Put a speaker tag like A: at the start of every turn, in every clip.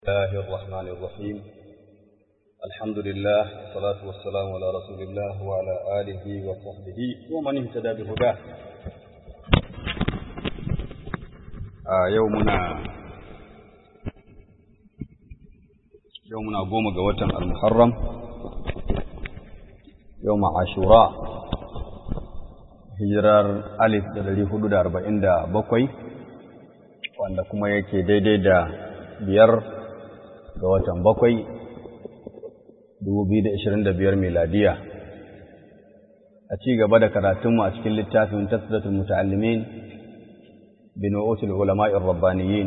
A: الله الرحمن الرحيم الحمد لله والصلاة والسلام على رسول الله وعلى آله وصحبه ومن اهتدى بهداه آه يومنا يومنا قوم قوة المحرم يوم عاشوراء hijirar alif da dari hudu da arba'in da bakwai wanda kuma yake daidai da biyar ga watan bakwai biyar miladiya a ci gaba da karatunmu a cikin littafin tasdatul muta'allimin bin wa'utul ulama'ir rabbaniyin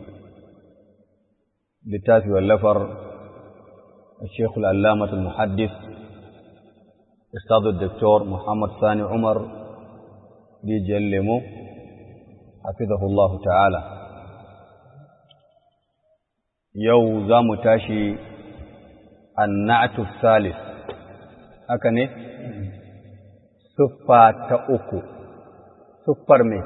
A: littafi wallafar الشيخ العلامة المحدث أستاذ الدكتور محمد ثاني عمر ليجلمه حفظه الله تعالى yau za mu tashi annatu salis haka ne siffa ta uku siffar me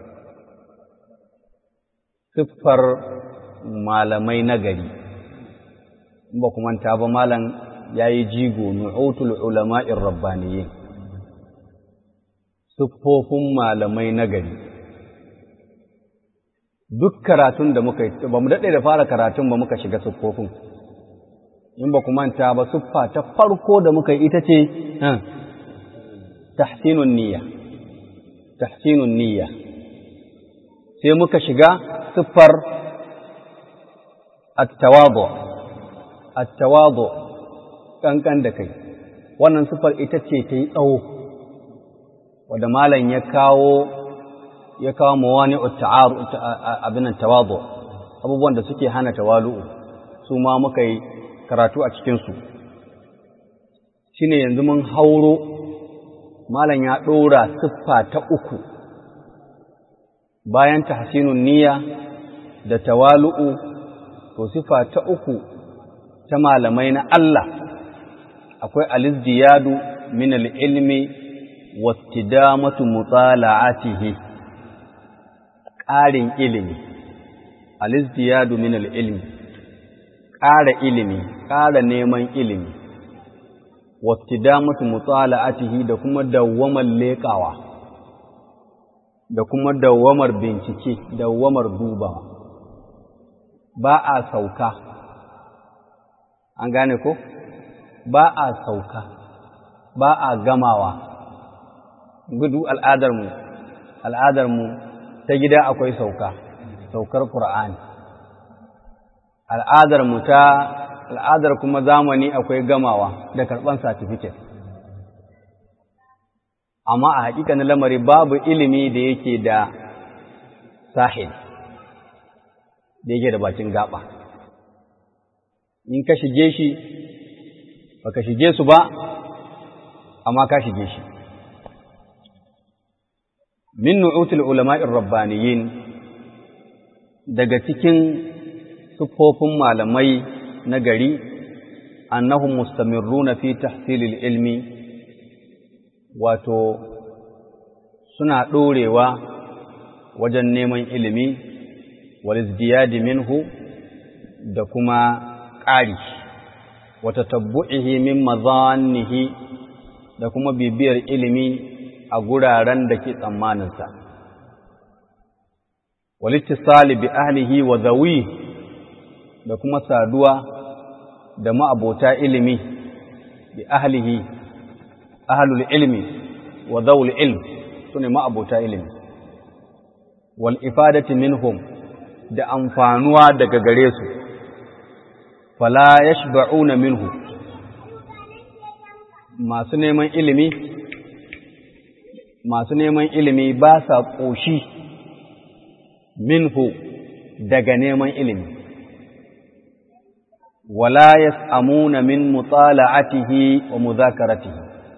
A: siffar malamai nagari in ba kuma ta ba malam ya yi jigo nu'utul ulama'in rabbaniyin siffofin malamai nagari duk karatun da muka yi ba mu daɗe da fara karatun ba muka shiga siffofin in ba ku manta ba siffa ta farko da muka yi ita ce tahsinun niyya tahsinun niyya sai muka shiga siffar at-tawadu at-tawadu kankan da kai wannan siffar ita ce ta yi tsawo wanda malam ya kawo ya kawo mawani abin tawadu abubuwan da suke hana tawalu'u su ma muka yi karatu a cikinsu shine yanzu mun hauro malam ya ɗora siffa ta uku bayan tahsinun niyya da tawalu'u to siffa ta uku ta malamai na Allah akwai alizdiyadu min al-ilmi wattidamatu mutala'atihi ƙarin ilimi, alizdiyadu min ilmi ƙara ilimi, ƙara neman ilimi, wattidamatu mutala'atihi da kuma dawwamar leƙawa, da kuma dawwamar bincike, dawwamar dubawa. Ba a sauka, an gane ko? Ba a sauka, ba a gamawa, gudu al'adarmu, al'adarmu ta gida akwai sauka saukar ƙur'ani al'adar mu ta al'adar kuma zamani akwai gamawa da karɓar satifiket amma a haƙiƙanin lamari babu ilimi da yake da sahil da yake da bakin gaba in ka shige shi ba ka shige su ba amma ka shige shi min nu'utul ulama'ir rabbaniyin daga cikin siffofin malamai na gari annahum mustamirruna fi tahsilil ilmi wato suna ɗorewa wajen neman ilimi wal izdiyadi minhu da kuma ƙari wata tabbu'ihi min mazannihi da kuma bibiyar ilimi a guraren da ke tsammaninsa. Walittisali bi ahlihi wa zawi da kuma saduwa da ma'abota ilimi bi ahlihi, ahlul ilmi wa zawul ilm su ne ma'abota ilimi. Wal ifadati minhum da amfanuwa daga gare su, fala yashba'una minhu masu neman ilimi masu neman ilimi ba sa ƙoshi minhu daga neman ilimi wala yas'amuna min mutala'atihi wa muzakaratihi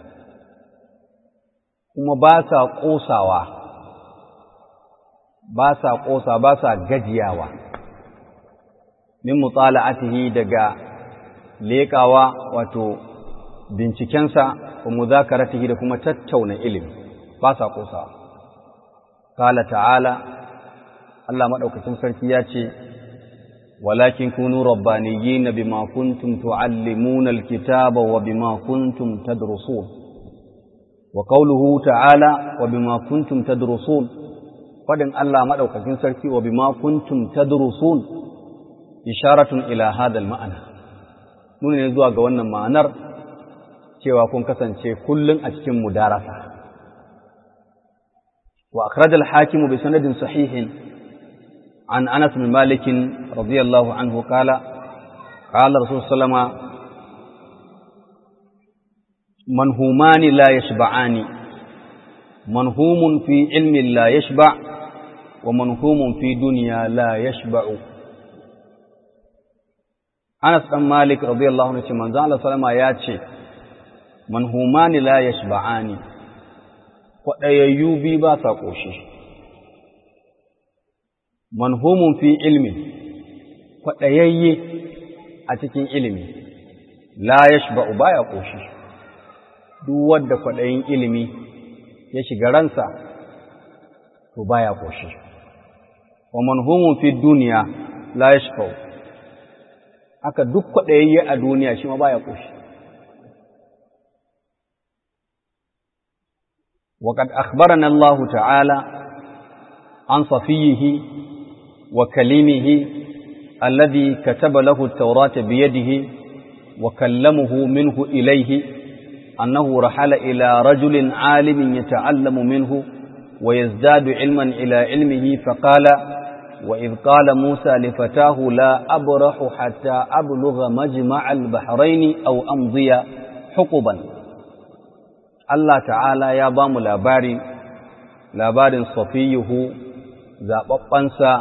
A: kuma ba sa ƙosawa ba sa ƙosa ba sa gajiyawa min mutala'atihi daga leƙawa wato bincikensa wa muzakaratihi da kuma tattauna ilimi ba sa ƙosawa. Kala ta'ala, Allah maɗaukacin sarki ya ce, walakin kunu rabbaniyina bima kuntum tuallimuna alkitaba wa bima kuntum tadrusun wa qawluhu ta'ala wa bima kuntum tadrusun fadin Allah madaukakin sarki wa bima kuntum tadrusun isharatun ila hadha alma'ana nuna ne zuwa ga wannan ma'anar cewa kun kasance kullun a cikin mudarasa wa akhraj al-hakim bi sanadin sahihin an Anas bin Malik radiyallahu anhu qala qala Rasul sallama manhumani la yashba'ani manhumun fi ilmi la yashba' wa manhumun fi dunya la yashba'u Anas ɗan Malik radiyallahu anhu ce manzo Allah sallama ya ce manhumani la yashba'ani kwaɗayayyu bi ba sa ƙoshi manhumun fi ilmi kwaɗayayye a cikin ilimi la yashba'u baya ƙoshi duk wanda kwaɗayin ilimi ya shiga ransa to baya ƙoshi wa manhumun fi duniya la yashba'u haka duk kwaɗayayye a duniya shi ma baya ƙoshi. وقد أخبرنا الله تعالى عن صفيه وكليمه الذي كتب له التوراة بيده وكلمه منه إليه أنه رحل إلى رجل عالم يتعلم منه ويزداد علما إلى علمه فقال وإذ قال موسى لفتاه لا أبرح حتى أبلغ مجمع البحرين أو أمضي حقبا الله تعالى يا بام لاباري لابار صفيه زابقنسا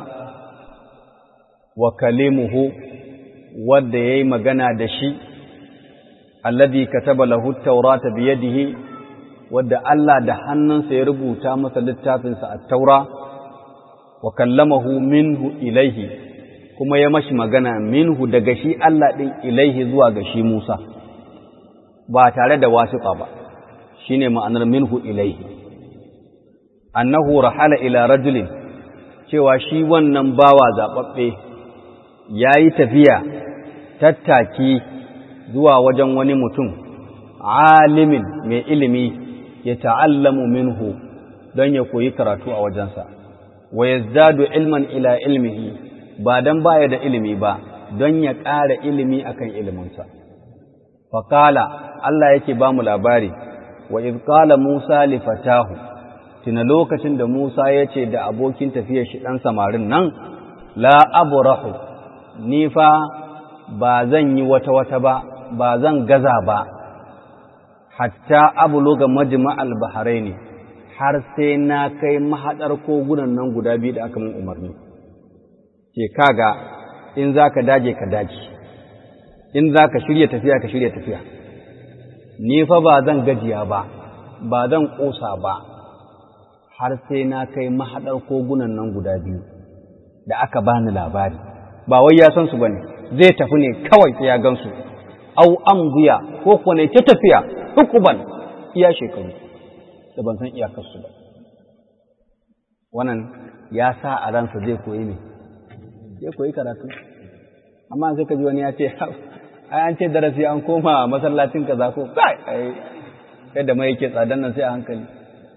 A: وكلمه ودي مغنى دشي الذي كتب له التوراة بيده ودى الله دهنن سيربو تامس للتافنس التوراة wa kallamahu minhu ilaihi kuma ya mashi magana minhu daga shi Allah ɗin ilaihi zuwa ga shi Musa ba tare da wasiƙa ba shine ma'anar minhu ilaihi annahu rahala ila rajulin cewa shi wannan bawa zaɓaɓɓe ya yi tafiya tattaki zuwa wajen wani mutum alimin mai ilimi ya ta'allamu minhu don ya koyi karatu a wajensa wa yazdadu ilman ila ilmihi ba dan baya da ilimi ba don ya ƙara ilimi akan iliminsa faqala Allah yake ba mu labari wa iz qala Musa li fatahu tuna lokacin da Musa ya ce da abokin tafiyar shi dan samarin nan la abrahu ni fa ba zan yi wata wata ba ba zan gaza ba hatta abluga majma'al bahraini har sai na kai mahaɗar kogunan nan guda biyu da aka min umarni ke kaga in za ka daje ka daji in za ka shirya tafiya ka shirya tafiya ni fa ba zan gajiya ba ba zan ƙosa ba har sai na kai mahaɗar kogunan nan guda biyu da aka bani labari ba wai ya san su bane zai tafi ne kawai sai ya gansu au ambiya ko kuwa ne ta tafiya hukuban iya shekaru da ban san iyakarsu ba wannan ya sa a ransa zai koyi ne zai koyi karatu amma sai ka ji wani ya ce ai an ce darasi an koma masallacin kaza ko kai ai yadda mai yake tsadan nan sai a hankali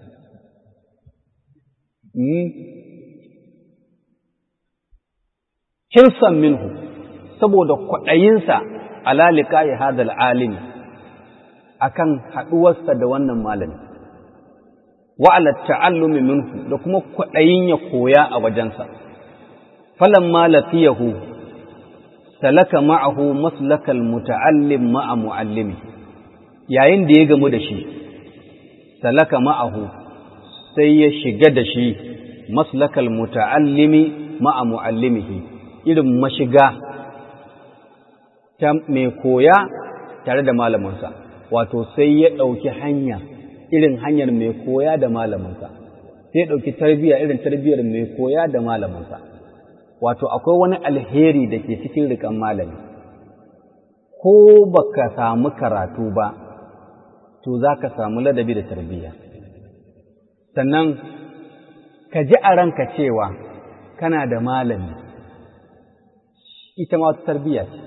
A: hirsan minhu saboda kwaɗayinsa ala liqa'i hadal alimi akan haɗuwarsa da wannan malami wa ala ta'allumi minhu da kuma kwaɗayin ya koya a wajensa falamma laqiyahu salaka ma'ahu maslakal muta'allim ma'a mu'allimi yayin da ya gamu da shi salaka ma'ahu sai ya shiga da shi maslakal muta'allimi ma'a mu'allimihi irin mashiga ta mai koya tare da malaminsa wato sai ya ɗauki hanya irin hanyar mai koya da malaminsa sai ya ɗauki tarbiyya irin tarbiyyar mai koya da malaminsa wato akwai wani alheri da ke cikin rikan malami ko baka samu karatu ba to za ka samu ladabi da tarbiyya sannan ka ji a ranka cewa kana da malami ita ma wata tarbiyya ce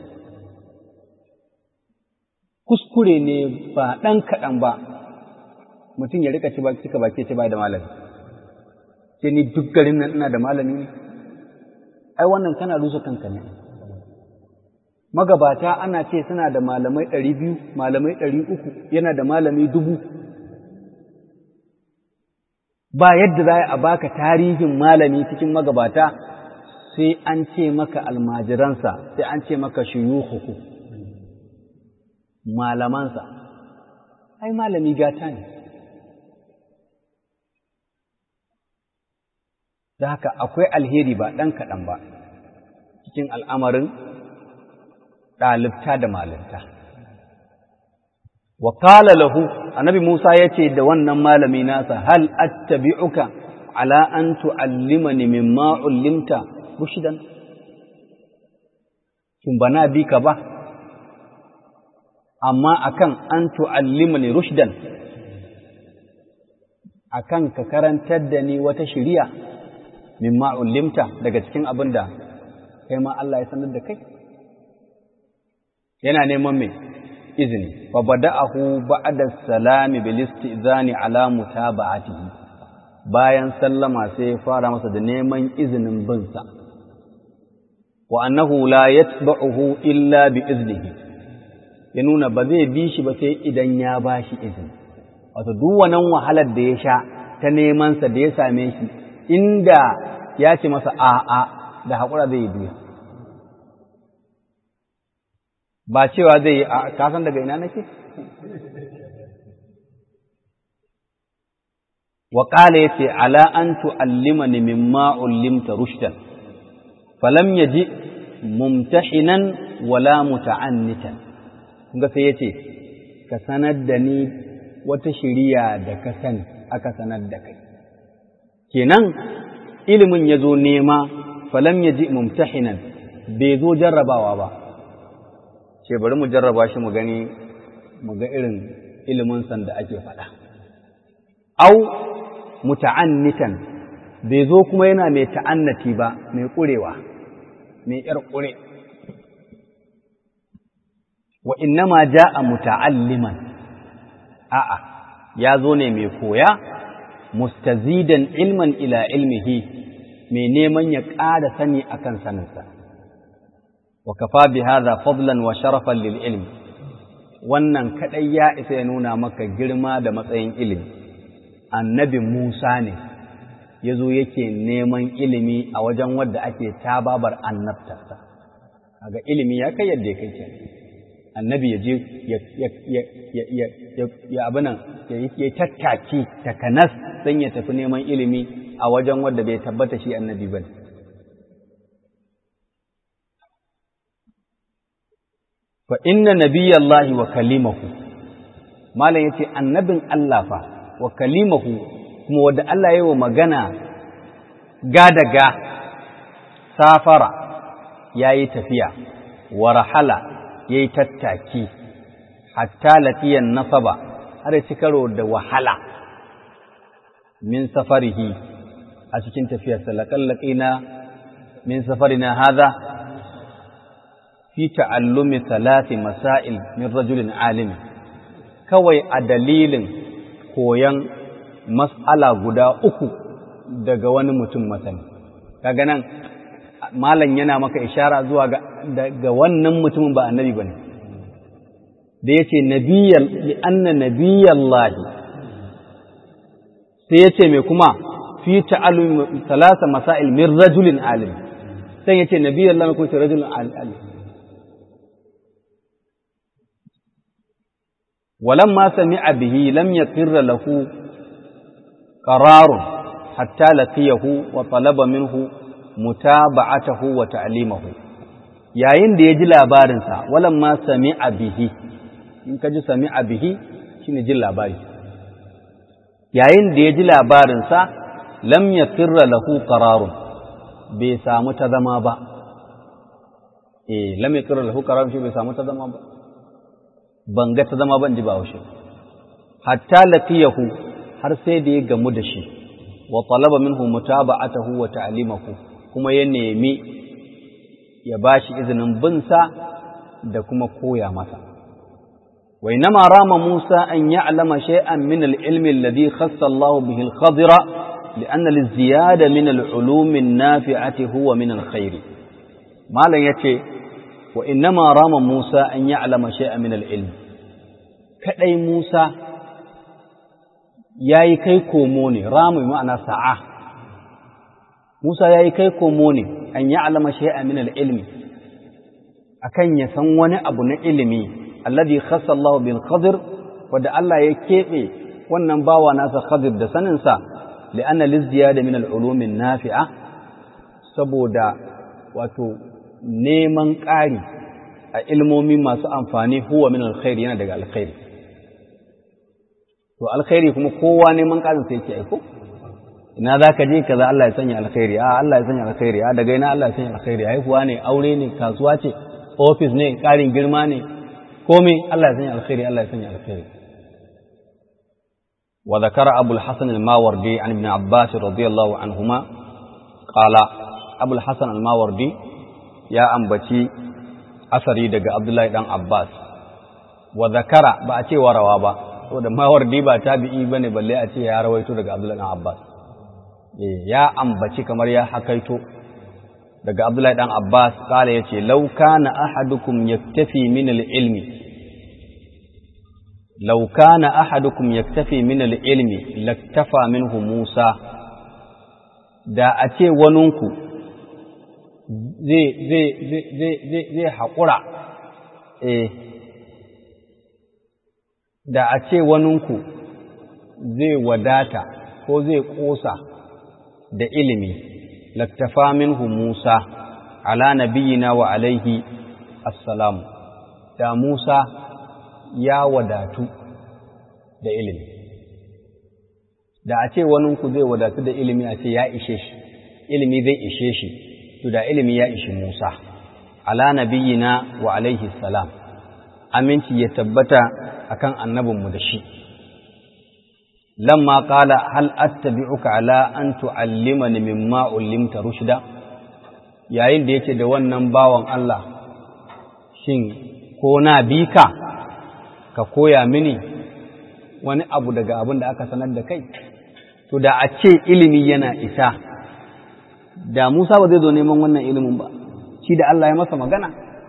A: kuskure ne ba ɗan kaɗan ba mutum ya rika cika baki ce ba da malami sai ni duk garin nan ina da malami ne ai wannan kana rusa kanka ne magabata ana ce suna da malamai ɗari biyu malamai ɗari uku yana da malami dubu ba yadda za a baka tarihin malami cikin magabata sai an ce maka almajiransa sai an ce maka shuyuhuku malamansa ai malami gata ne da haka akwai alheri ba ɗan kaɗan ba cikin al'amarin ɗalibta da malinta. Wa ƙala lahu, annabi Musa ya ce da wannan malami nasa, hal attabi'uka ala an tu'allimani mimma ullimta rushdan. Kin bana bi ka ba, amma akan an tu'allimani rushdan, akan ka karantar da ni wata shiriya mimma ullimta daga cikin abin da kai ma Allah ya sanar da kai. yana neman mai izini fa bada'ahu ba'da salami bil istizani ala mutaba'atihi bayan sallama sai ya fara masa da neman izinin bin sa wa annahu la yatba'uhu illa bi iznihi ya nuna ba zai bi shi ba sai idan ya ba shi izini wato duk wannan wahalar da ya sha ta neman sa da ya same shi inda ya ce masa a'a da haƙura zai yi biya ba cewa zai yi a kasan daga ina nake? wa ƙala ya ce ala an tu'allima ni mimma ullimta rushdan falam ya ji mumtahinan wala muta'annitan kunga sai ya ce ka sanar da ni wata shiriya da ka sani aka sanar da kai kenan ilimin ya zo nema falam ya ji mumtahinan bai zo jarrabawa ba ce bari mu jarraba shi mu gani mu ga irin ilimin san da ake faɗa. Au muta'annitan bai zo kuma yana mai ta'annati ba mai ƙurewa, mai ‘yar ƙure. Wa innama ja'a muta'alliman, a'a, ya zo ne mai koya, mustazidan ilman ila ilmihi, mai neman ya ƙara sani akan saninsa. وكفى بهذا فضلا وشرفا للعلم wannan kadai ya isa ya nuna maka girma da matsayin ilimi annabi Musa ne yazo yake neman ilimi a wajen wadda ake tababar annabtarsa kaga ilimi ya kai yadda kai ke annabi ya je ya ya ya ya ya abinan ya tattaki takanas dan ya tafi neman ilimi a wajen wadda bai tabbata shi annabi bane fa inna nabiyallahi wa kalimahu malam yace annabin Allah fa wa kalimahu kuma wanda Allah yayi wa magana ga daga safara yayi tafiya wa rahala yayi tattaki hatta latiyan nasaba har ci karo da wahala min safarihi a cikin tafiyarsa laqallaqina min safarina hadha fi ta'allumi salati masail min rajulin alim kawai a dalilin koyan mas'ala guda uku daga wani mutum masani kaga nan malam yana maka ishara zuwa ga daga wannan mutumin ba annabi bane da yace nabiyyal li anna nabiyallahi sai yace me kuma fi ta'allumi salasa masail min rajulin alim sai yace nabiyallahi ko ce rajulun alim ولما سمع به لم يقر له قرار حتى لقيه وطلب منه متابعته وتعليمه yayin da ya ji labarinsa walamma sami'a bihi in ka ji sami'a bihi shine jin labari yayin da ya ji labarinsa lam yaqirra lahu qararun bai samu ta zama ba eh lam yaqirra lahu qararun shi bai samu ta zama ba ban ga ta zama ban ji ba haushe hatta laqiyahu har sai da ya gamu da shi wa talaba minhu mutaba'atahu wa ta'limahu kuma ya nemi ya ba shi izinin binsa da kuma koya masa. وإنما رام موسى أن يعلم شيئا من العلم الذي خص الله به الخضر لأن الزيادة من العلوم النافعة هو من الخير ما لن يتي وإنما رام موسى أن يعلم شيئا من العلم كأي موسى yayi kai komo ne ramu ma'ana sa'a Musa yayi kai komo ne an ya'lama shay'an min al-ilmi akan ya san wani abu na ilimi alladhi khassa Allah bil Khadir wanda Allah ya kebe wannan bawa nasa Khadir da sanin sa li'anna lizdiyada min al-ulum nafi'a saboda wato neman ƙari a ilmomi masu amfani huwa min alkhair yana daga alkhairi to alkhairi kuma kowa neman ƙarin sai yake aiko ina za ka je kaza Allah ya sanya alkhairi a Allah ya sanya alkhairi a daga ina Allah ya sanya alkhairi haihuwa ne aure ne kasuwa ce ofis ne ƙarin girma ne komai Allah ya sanya alkhairi Allah ya sanya alkhairi wa zakara abul hasan al-mawardi an ibn abbas radiyallahu anhuma qala abul hasan al-mawardi ya ambaci asari daga abdullahi dan abbas wa zakara ba a ce warawa ba saboda mawardi ba tabi'i bane balle a ce ya rawaito daga abdullahi dan abbas ya ambaci kamar ya hakaito daga Abdullahi dan Abbas kala yace law kana ahadukum yaktafi min al-ilmi law kana ahadukum yaktafi min al-ilmi laktafa minhu Musa da a ce waninku zai zai zai zai zai haƙura eh da a ce waninku zai wadata ko zai ƙosa da ilimi laktafa minhu Musa ala nabiyina wa alaihi assalamu da Musa ya wadatu da ilimi da a ce waninku zai wadatu da ilimi a ce ya ishe shi ilimi zai ishe shi to da ilimi ya ishi Musa ala nabiyina wa alaihi salam aminci ya tabbata akan annabinmu da shi lamma qala hal attabi'uka ala an tu'allimani mimma ullimta rushda yayin da yake da wannan bawan Allah shin ko na bi ka ka koya mini wani abu daga abin da aka sanar da kai to da a ce ilimi yana isa da Musa ba zai zo neman wannan ilimin ba shi da Allah ya masa magana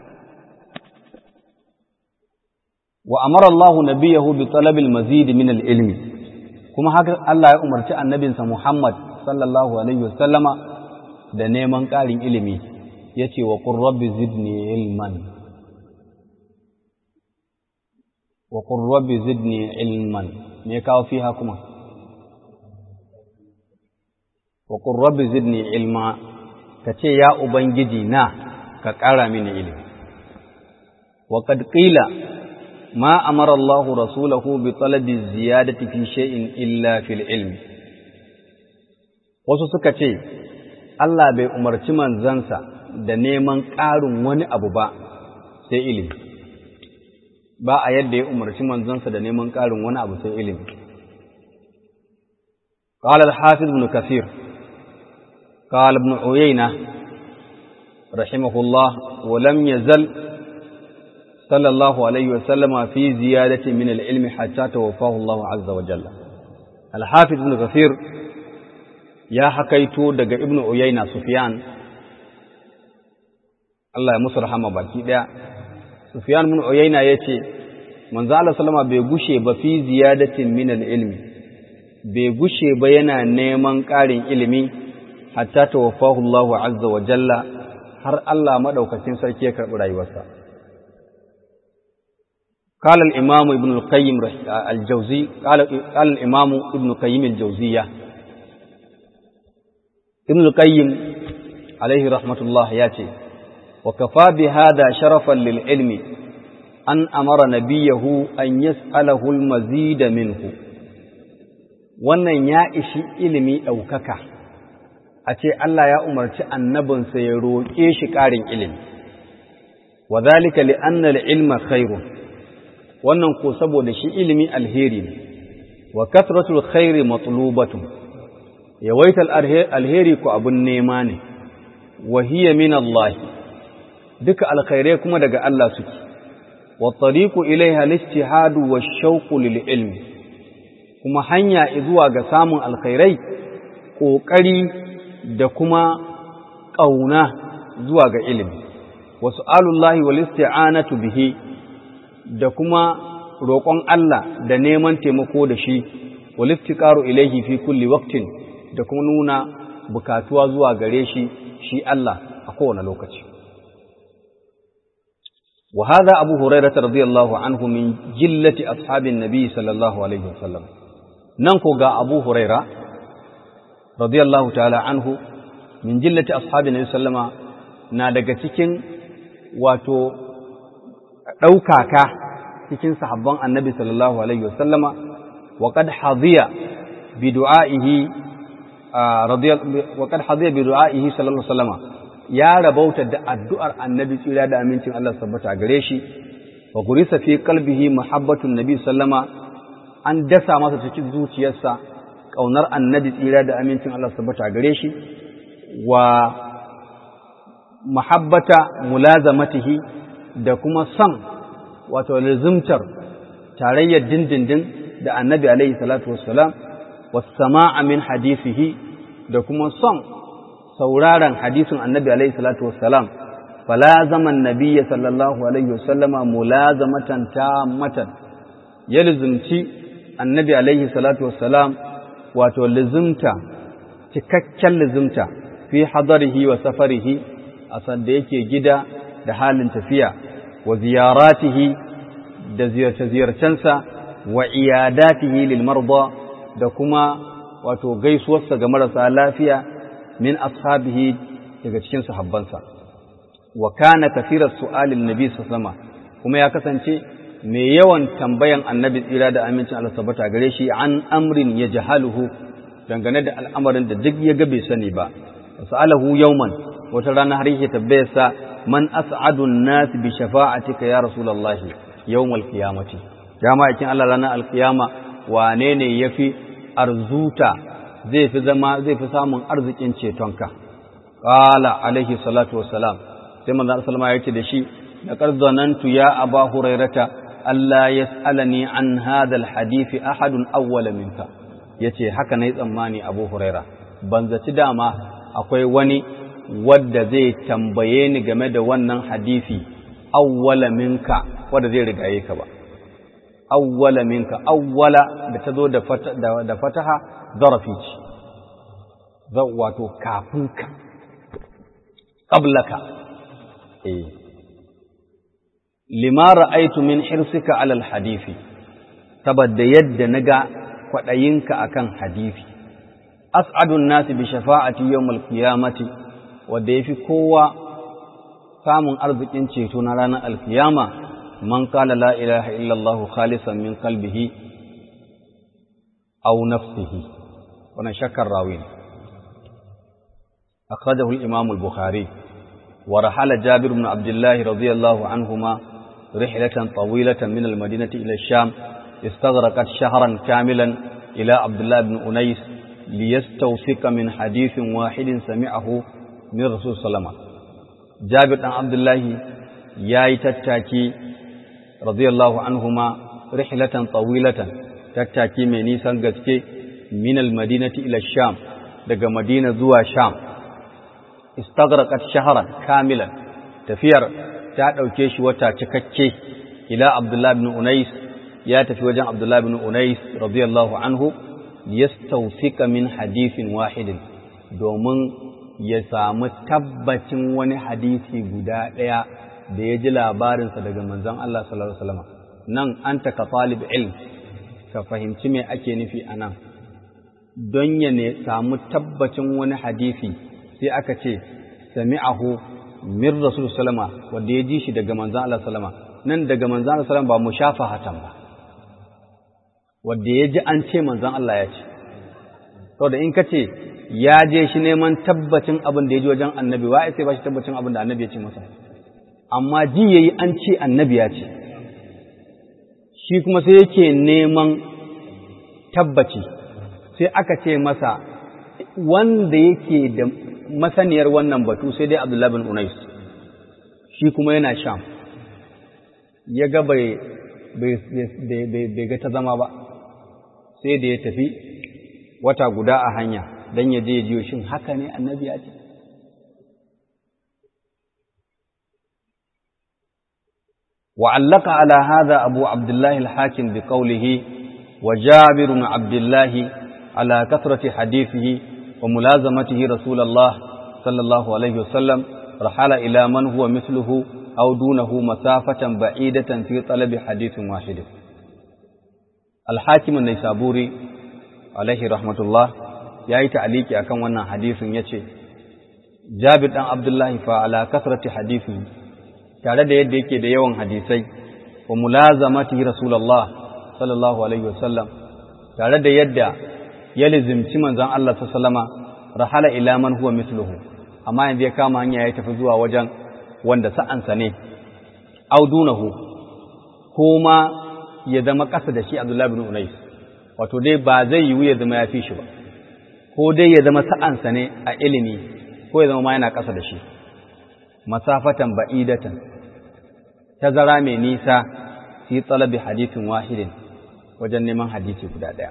A: wa amara Allah nabiyahu bi talabil mazid min al-ilmi kuma haka Allah ya umarci annabinsa Muhammad sallallahu Alaihi wasallama da neman ƙarin ilimi ya ce wa rabbi zidni ilman wa rabbi zidni ilman me kawo fi kuma wa rabbi zidni ilma ka ce ya ubangiji na ka ƙara mini ilimi wa qad qila ما أمر الله رسوله بطلب الزيادة في شيء إلا في العلم wasu suka ce Allah bai umarci manzansa da neman ƙarin wani abu ba sai ilimi ba a yadda ya umarci manzansa da neman ƙarin wani abu sai ilimi قال الحافظ ابن كثير قال ابن عيينة رحمه الله ولم يزل صلى الله عليه وسلم في زيادة من العلم حتى توفاه الله عز وجل الحافظ ابن كثير يا حكيتو دغ ابن عيينة سفيان Allah ya musu rahama baki daya Sufyan ibn Uyayna yace manzo Allah sallama bai gushe ba fi ziyadatin min al-ilmi bai gushe ba yana neman ƙarin ilimi hatta tawaffahu Allah azza wa jalla har Allah madaukakin sarki ya karɓi rayuwarsa قال الإمام ابن القيم الجوزي قال, قال الإمام ابن القيم الجوزية ابن القيم عليه رحمة الله ياتي وكفى بهذا شرفا للعلم أن أمر نبيه أن يسأله المزيد منه wannan ya ishi ilimi ɗaukaka a ce Allah ya umarci annabinsa ya roƙe shi ƙarin ilimi wa zalika li anna al-ilma khairun wannan ko saboda shi ilimi alheri ne wa kasratul khairi matlubatun yawaital alheri ko abun nema ne wa hiya min Allah duka alkhairai kuma daga Allah suke wa tariqu ilaiha al-ijtihadu wash-shawqu lil-ilmi kuma hanya zuwa ga samun alkhairai ƙoƙari da kuma ƙauna zuwa ga ilimi wasu alullahi wal isti'anatu bihi da kuma roƙon Allah da neman taimako da shi wal iftiqaru ilayhi fi kulli waqtin da kuma nuna bukatuwa zuwa gare shi shi Allah a kowane lokaci wa hadha abu hurairah radiyallahu anhu min jillati ashabin nabi sallallahu alaihi wasallam nan ko ga abu huraira radiyallahu ta'ala anhu min jillati ashabin nabi sallama na daga cikin wato ɗaukaka cikin sahabban annabi sallallahu alaihi wasallama wa qad hadiya bi du'aihi wa qad hadiya bi du'aihi sallallahu alaihi wasallama ya rabauta da addu'ar annabi tsira da amincin Allah sabbata gare shi wa gurisa fi qalbihi muhabbatun nabi sallama an dasa masa cikin zuciyarsa ƙaunar annabi tsira da amincin Allah sabbata gare shi wa mahabbata mulazamatihi da kuma son wato lazimtar tarayyar dindindin da annabi alaihi salatu wassalam wasama'a min hadisihi da kuma son sauraron hadisin annabi alaihi salatu wassalam falazama annabiyya sallallahu alaihi wasallama mulazamatan tammatan ya lizumci annabi alaihi salatu wassalam wato lizumta cikakken lizumta fi hadarihi wa safarihi a sanda yake gida da halin tafiya wa ziyaratihi da ziyarce-ziyarcensa wa iyadatihi lil marda da kuma wato gaisuwarsa ga marasa lafiya min ashabihi daga cikin sahabbansa wa kana kafirar su'alin nabi sallallahu kuma ya kasance mai yawan tambayan annabi tsira da amincin Allah tabbata gare shi an amrin ya jahaluhu dangane da al'amarin da duk ya ga bai sani ba sa'alahu yawman wata rana har yake tambayar sa man as'adun nas bi shafa'atika ya rasulullah yawmal qiyamati ya ma'aikin Allah ranar alqiyama wane ne yafi arzuta zai fi zama zai fi samun arzikin cetonka qala alaihi salatu wassalam sai manzo sallama yake da shi laqad zanantu ya aba hurairata alla yas'alani an hadha alhadith ahadun awwala minka yace haka nayi tsammani abu huraira ban zaci dama akwai wani wadda zai tambaye ni game da wannan hadisi awwala minka wadda zai rigaye ka ba awwala minka awwala da ta zo da fataha zarafi ce wato kafin ka qablaka eh lima ra'aytu min hirsika alal hadisi saboda yadda naga kwadayinka akan hadisi as'adun nasi bi shafa'ati yawmal qiyamati wanda yafi kowa samun arzikin ceto na ranar alkiyama man qala la ilaha illallah khalisan min qalbihi aw nafsihi wannan shakkar rawi ne akhrajahu al-imam al-bukhari wa rahala jabir ibn abdullah radiyallahu anhuma rihlatan tawilatan min al-madinati ila ash-sham استغرقت شهرا كاملا إلى عبد الله بن أنيس ليستوثق من حديث واحد سمعه من رسول صلى الله عليه وسلم جابر بن عبد الله ياي تتاكي رضي الله عنهما رحلة طويلة تتاكي من نيسان غسكي من المدينة إلى الشام daga Madina zuwa Sham istaghraqat shahran kamilan tafiyar ta dauke shi wata cikakke ila Abdullah ibn Unais ya tafi wajen Abdullah ibn Unais radiyallahu anhu yastawsika min hadithin wahidin domin ya samu tabbacin wani hadisi guda ɗaya da ya ji labarinsa daga manzon Allah sallallahu alaihi wasallam nan anta ka talib ilm ka fahimci me ake nufi a nan don ya ne samu tabbacin wani hadisi sai aka ce sami'ahu min rasul sallama wanda ya ji shi daga manzon Allah sallama nan daga manzon Allah sallama ba mushafahatan ba wanda ya ji an ce manzon Allah ya ce saboda in ka ce ya je shi neman tabbacin abin da ya ji wajen annabi wa sai ba shi tabbacin abin da annabi ya ce masa amma ji yayi an ce annabi ya ce shi kuma sai yake neman tabbaci sai aka ce masa wanda yake da masaniyar wannan batu sai dai Abdullah bin Unais shi kuma yana sham ya ga bai ga ta zama ba sai da ya tafi wata guda a hanya don ya je jiyo shin haka ne annabi ya ce وعلق على هذا أبو عبد الله الحاكم بقوله وجابر بن عبد الله على كثرة حديثه وملازمته رسول الله صلى الله عليه وسلم رحل إلى من هو مثله أو دونه مسافة بعيدة في طلب حديث واحد الحاكم النيسابوري عليه رحمة الله yayi ta'aliki akan wannan hadisin yace Jabir dan Abdullahi fa ala kasrati hadisi tare da yadda yake da yawan hadisai wa mulazamati Rasulullah sallallahu alaihi wasallam tare da yadda ya lizimci manzon Allah sallama rahala ila man huwa mithluhu amma yanzu ya kama hanya ya tafi zuwa wajen wanda sa'ansa ne audunahu ko ma ya zama ƙasa da shi Abdullah bin Unais wato dai ba zai yiwu ya zama ya fi shi ba ko dai ya zama sa'ansa ne a ilimi ko ya zama ma yana ƙasa da shi masafatan ba'idatan tazara mai nisa fi talabi hadithin wahidin wajen neman hadisi guda ɗaya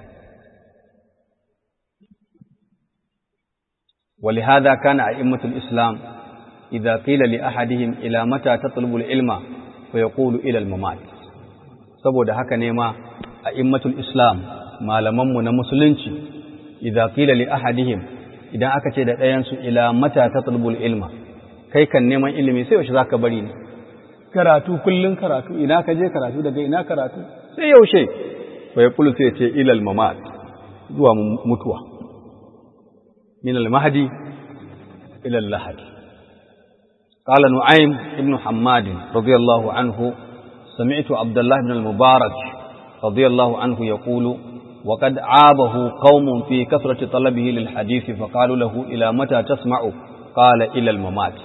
A: ولهذا كان أئمة الإسلام إذا قيل لأحدهم إلى متى تطلب العلم فيقول إلى الممات saboda haka ne ma a'immatul islam malamanmu na musulunci idza qila li ahadihim idan aka ce da ɗayan su ila mata tatlubul ilma kai kan neman ilimi sai yaushe zaka bari ne karatu kullun karatu ina ka je karatu daga ina karatu sai yaushe fa yaqulu sai ce ila al mamat zuwa mutuwa من المهدي إلى اللحد قال نعيم ابن حماد رضي الله عنه سمعت عبد الله بن المبارك رضي الله عنه يقول وقد عابه قوم في كثرة طلبه للحديث فقالوا له إلى متى تسمع قال إلى الممات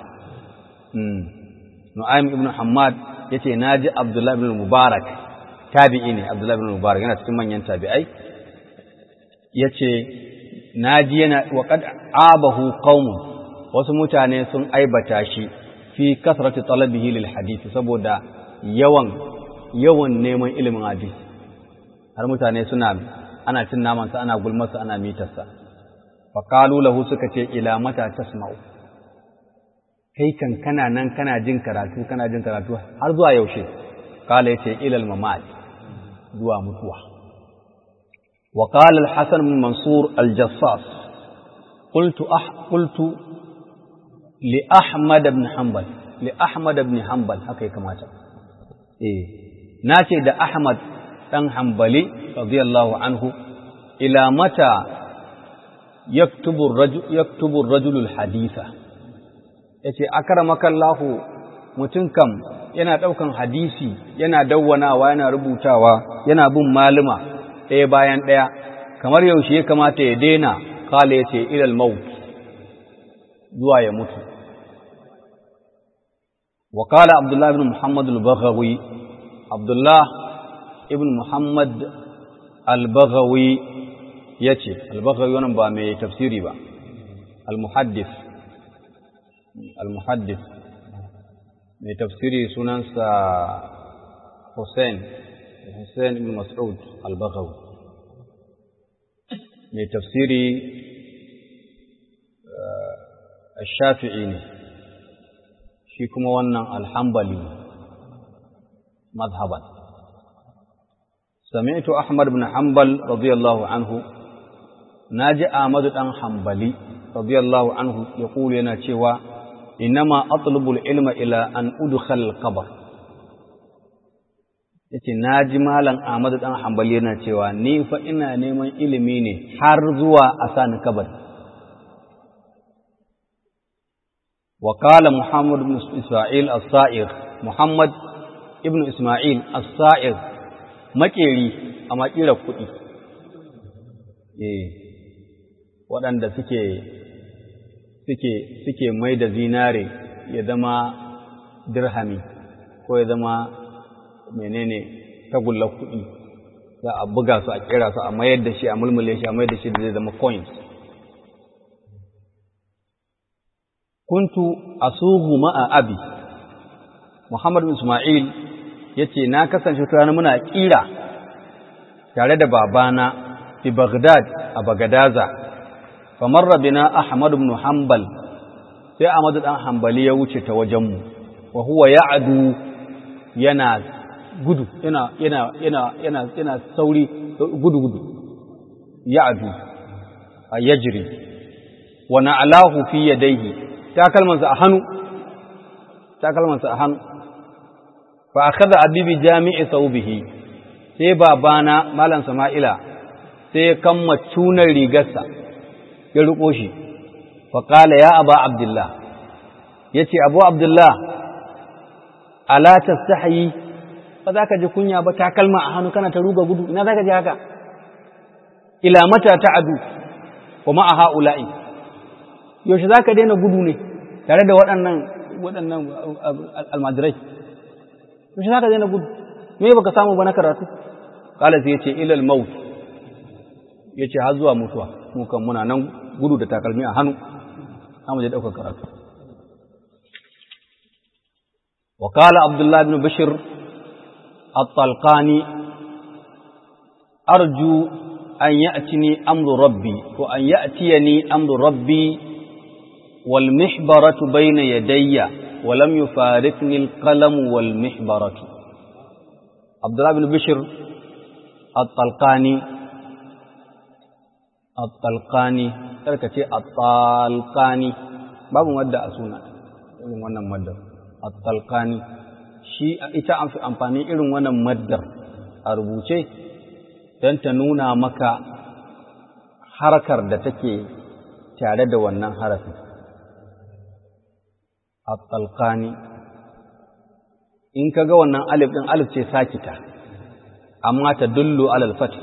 A: نعيم ابن حماد yace naji Abdullah ibn Mubarak tabi'i ne Abdullah ibn Mubarak yana cikin manyan tabi'ai yace naji yana wa qad abahu qaumun wasu mutane sun aibata shi fi kasrati talabihi lil hadisi saboda yawan yawan neman ilimin hadisi har mutane suna ana cin naman sa ana gulmar sa ana mitar sa fa qalu lahu suka ce ila mata tasma'u kai kan kana nan kana jin karatu kana jin karatu har zuwa yaushe kala yace ilal mamat zuwa mutuwa وقال الحسن بن منصور الجصاص قلت أح قلت لأحمد بن حنبل لأحمد بن حنبل هكذا كما إيه ناتي ده أحمد بن حنبلي رضي الله عنه إلى متى يكتب الرجل يكتب الرجل الحديث yace akramaka Allah mutum kam yana daukan hadisi yana dawwanawa yana rubutawa yana bin maluma ɗaya bayan ɗaya kamar yaushe ya kamata ya daina kala ya ce ilal maut zuwa ya mutu wa kala abdullah ibn muhammad al-baghawi abdullah ibn muhammad al-baghawi ya ce al-baghawi wannan ba mai tafsiri ba al-muhaddis al-muhaddis mai tafsiri sunansa hussein Hussein ibn Mas'ud al-Baghawi mai tafsiri shafi'i ne shi kuma wannan alhambali mazhaban sami'tu Ahmad ibn Hanbal radiyallahu anhu naji Ahmad dan Hanbali radiyallahu anhu yaqulu yana cewa innama atlubu al-ilma ila an udkhal al-qabr yace na ji malam Ahmadu dan Hanbali yana cewa ni fa ina neman ilimi ne har zuwa a sani kabari wa qala Muhammad ibn Isma'il as-Sa'ir Muhammad ibn Isma'il as-Sa'ir makeri a makira kuɗi eh waɗanda suke suke suke mai da zinare ya zama dirhami ko ya zama menene tagullar kuɗi za a buga su a kira su a mayar da shi a mulmule shi a mayar da shi da zai zama coins kuntu asughu ma'a abi Muhammad bin Ismail yace na kasance tare muna kira tare da babana fi Baghdad a Bagadaza famarra bina Ahmad ibn Hanbal sai Ahmad dan Hanbali ya wuce ta wajenmu wa huwa ya'du yana gudu yana yana yana yana yana sauri gudu gudu ya'du yajri wa na'alahu fi yadayhi takalmansa a hannu takalmansa a hannu fa akhadha abibi jami'i thawbihi sai babana malam sama'ila sai ya kamma tunar rigarsa ya riko shi fa qala ya aba abdullah yace abu abdullah ala tastahi ba za ka ji kunya ba takalma a hannu kana ta ruga gudu ina za ka ji haka ila mata ta'adu wa ma'a ha'ula'i yaushe za ka daina gudu ne tare da waɗannan waɗannan almajirai yaushe za ka daina gudu me baka samu ba na karatu kala sai yace ilal maut yace har zuwa mutuwa mu kan muna nan gudu da takalmi a hannu zamu je daukar karatu wa qala abdullah ibn bashir at-talqani arju an ya'tini amru rabbi ko an ya'tiyani amru rabbi wal mihbaratu bayna yadayya wa lam yufarikni al-qalam wal mihbaratu Abdullah bin Bishir at-Talqani at-Talqani karka ce at-Talqani babu madda a suna irin wannan maddar at-Talqani shi ita an fi amfani irin wannan maddar a rubuce don ta nuna maka harkar da take tare da wannan harafin at-Talqani in ka ga wannan alif ɗin alif ce sakita amma ta dullu alal fatih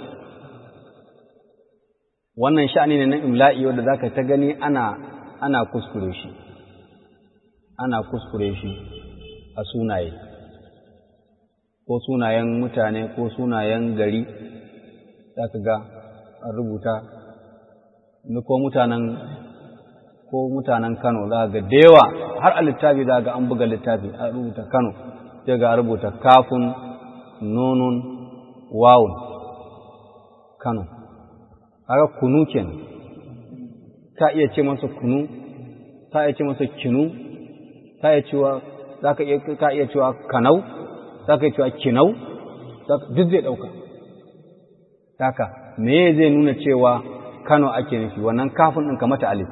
A: wannan sha'ani ne na imla'i wanda za ka ta gani ana ana kuskure shi ana kuskure shi a sunaye ko sunayen mutane ko sunayen gari za ka ga an rubuta ni ko mutanen ko mutanen Kano za ga da yawa har a littafi za ga an buga littafi a rubuta Kano sai ga rubuta kafin nunun wawun kano haka kunu kenan ka iya ce masa kunu ka iya ce masa kinu ka iya cewa za ka iya cewa kanau za ka iya cewa kinau duk zai ɗauka haka me zai nuna cewa kano ake nufi wannan kafin ɗin kamata alif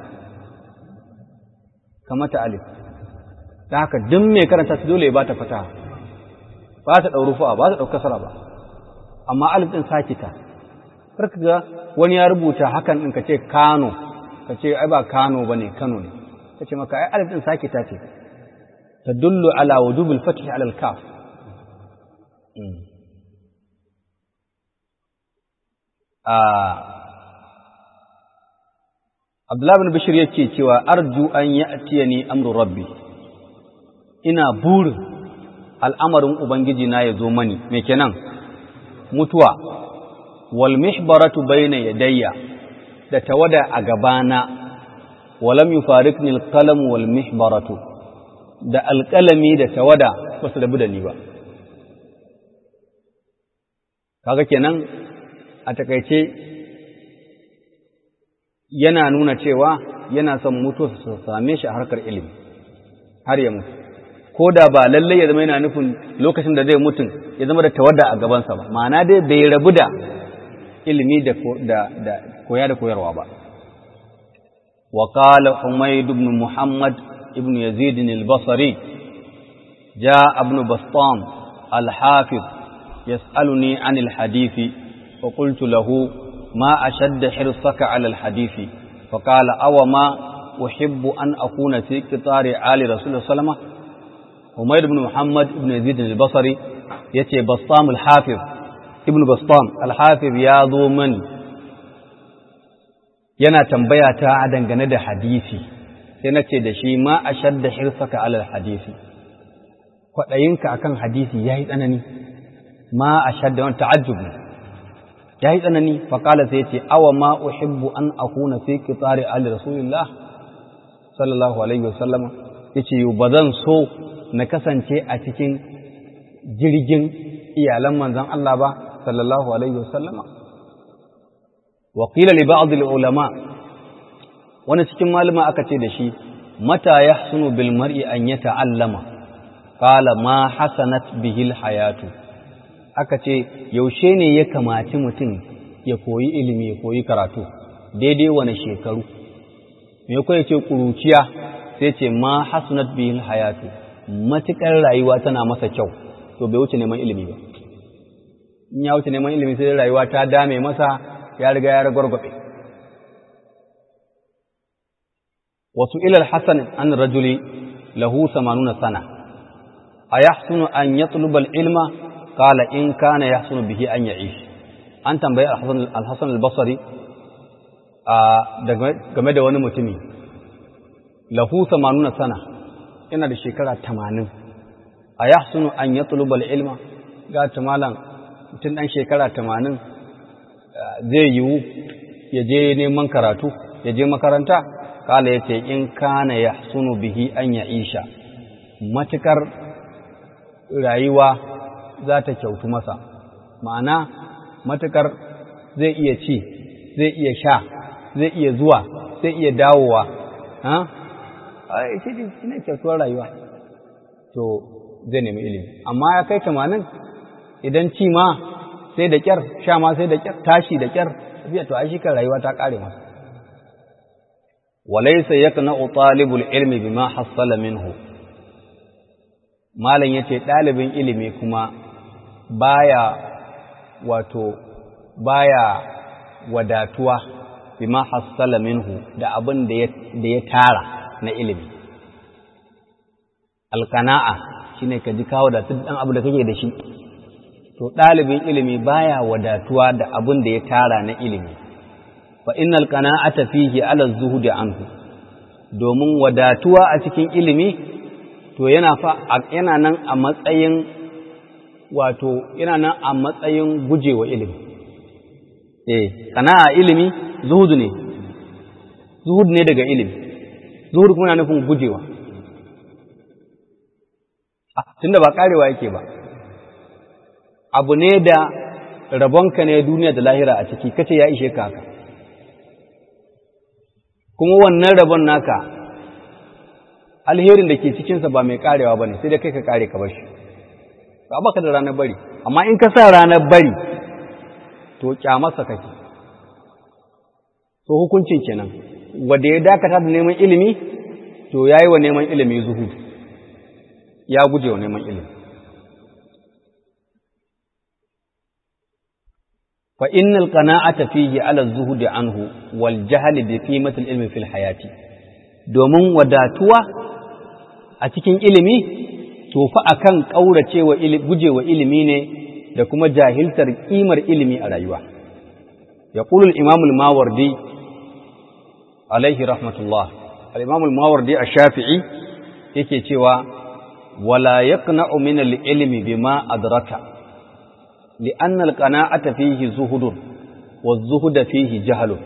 A: kamata alif ta haka duk mai karanta su dole ya ba ta fataha ba ta ɗau rufu'a ba ta ɗau kasara ba amma alif ɗin sakita karka ga wani ya rubuta hakan ɗin ka ce kano ka ce ai ba kano ba ne kano ne ka ce maka ai alif ɗin sakita ce ta dullu ala wujubul fatih ala kaf Abdullah bin Bashir yake cewa arju an ya'tiyani amru rabbi ina burin al'amarin Ubangiji na ya zo mani, me kenan mutuwa, wal mihbaratu bayna yadayya da tawada a gabana, walam yi farikni alƙalamu wal mihbaratu da alƙalami da tawada ba su rabu da ni ba. Kaga kenan a takaice yana nuna cewa yana son mutuwa su same shi a harkar ilimi, har ya mutu. ko da ba lallai ya zama yana nufin lokacin da zai mutum ya zama da tawadda a gabansa ba ma'ana dai bai rabu da ilimi da koya da koyarwa ba wa qala humayd ibn muhammad ibn yazid al-basri jaa ibn bastam al-hafiz yas'aluni an al-hadith fa qultu lahu ma ashadda hirsaka ala al-hadith fa qala aw ma uhibbu an akuna fi qitari ali rasulullah sallallahu alaihi Umair ibn Muhammad ibn Yazid al-Basri yace Bassam al-Hafiz ibn Bassam al-Hafiz ya zo mani yana tambaya ta dangane da hadisi sai na ce da shi ma ashadda hirsaka ala hadisi kwaɗayinka akan hadisi yayi tsanani ma ashadda wani ta'ajjub yayi tsanani fa qala sai yace awa ma uhibbu an akuna fi qitari ali rasulillah sallallahu alaihi wasallam yace bazan so na kasance a cikin jirgin iyalan manzon Allah ba sallallahu alaihi wasallama wa qila li ba'd ulama wani cikin malama aka ce da shi mata yahsunu bil mar'i an yata'allama qala ma hasanat bihi al hayatu aka ce yaushe ne ya kamaci mutum ya koyi ilimi ya koyi karatu daidai wani shekaru me ko ce kuruciya sai ce ma hasanat bihi al hayatu matukar rayuwa tana masa kyau to bai wuce neman ilimi ba in ya wuce neman ilimi sai rayuwa ta dame masa ya riga ya ragwargwabe wasu ilal hasan an rajuli lahu samanuna sana a yahsunu an yatluba ilma qala in kana yahsunu bihi an ya'ish an tambayi al-hasan al-basri game da wani mutumi lahu samanuna sana yana da shekara tamanin a yahsunu an yatluba ilma ga malam mutum ɗan shekara tamanin zai yiwu ya je neman karatu ya je makaranta kala ya ce in kana ya sunu bihi an ya isha matukar rayuwa za ta kyautu masa ma'ana matukar zai iya ci zai iya sha zai iya zuwa zai iya dawowa ha shi ne kyautuwar rayuwa to zai nemi ilimi amma ya kai tamanin idan ci ma sai da kyar sha ma sai da kyar tashi da kyar tafiya to ai shi kan rayuwa ta kare masa walaysa yaqna'u talibul ilmi bima hassala minhu malam yace dalibin ilimi kuma baya wato baya wadatuwa bima hassala minhu da abin da ya da ya tara na ilimi alqana'a shine ka ji kawo da dan abu da kake da shi to ɗalibin ilimi baya wadatuwa da abin da ya tara na ilimi fa innal qana'ata fihi ala zuhudi anhu domin wadatuwa a cikin ilimi to yana fa yana nan a matsayin wato yana nan a matsayin gujewa ilimi eh qana'a ilimi zuhudu ne zuhud ne daga ilimi zuhud kuma na nufin gujewa tunda ba karewa yake ba abu ne da rabonka ne duniya da lahira a ciki kace ya ishe ka haka kuma wannan rabon naka alherin da ke cikinsa ba mai karewa ba ne sai da kai ka kare ka bashi ba baka da ranar bari amma in ka sa ranar bari to kyamarsa kake so hukuncin kenan wanda ya dakata da neman ilimi to yayi wa neman ilimi zuhud ya guje wa neman ilimi فإن القناعة فيه على الزهد عنه والجهل بقيمة العلم في الحياة domin wadatuwa a cikin ilimi to fa akan kauracewa gujewa ilimi ne da kuma jahiltar kimar ilimi a rayuwa yaqulu al-imam al-mawardi alaihi rahmatullah al-imam al-mawardi ash-shafi'i yake cewa wala yaqna'u min al-ilmi bima adraka لأن القناعة فيه زهد والزهد فيه جهل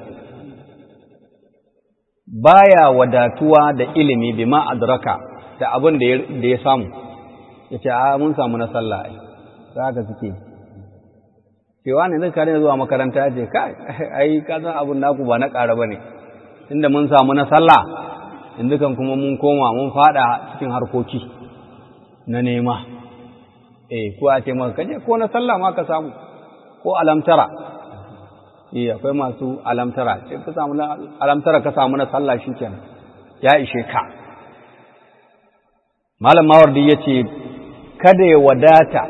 A: baya wadatuwa da ilimi bima adraka da abin da ya samu yace a mun samu na sallah ai haka suke cewa ne zai kare zuwa makaranta yace kai ai ka san abun naku ba na ƙara bane tunda mun samu na sallah yanzu kan kuma mun koma mun fada cikin harkoki na nema eh ko a ce maka kaje ko na sallah ma ka samu ko alamtara eh akwai masu alamtara ce ka samu alamtara ka samu na sallah shikenan ya ishe ka malam mawardi yace kada ya wadata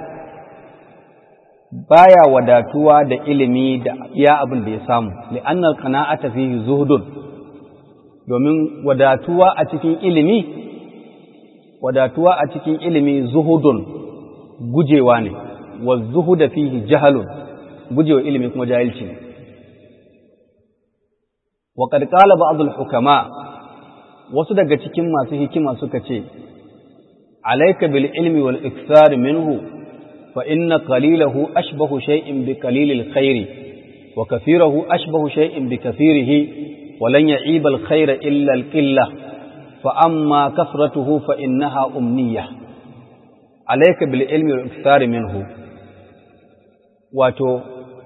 A: baya wadatuwa da ilimi da iya abin da ya samu li'annal qana'ata fihi zuhdun domin wadatuwa a cikin ilimi wadatuwa a cikin ilimi zuhudun gujewa ne wa zuhuda fihi jahalun gujewa ilimi kuma jahilci ne wa qad qala ba'd al-hukama wasu daga cikin masu hikima suka ce alayka bil ilmi wal ikthar minhu fa inna qalilahu ashbahu shay'in bi qalilil khairi wa kathirahu ashbahu shay'in bi kathirihi ولن يعيب الخير إلا القلة فأما كثرته فإنها أمنية alaika bil ilmi wal ikthari minhu wato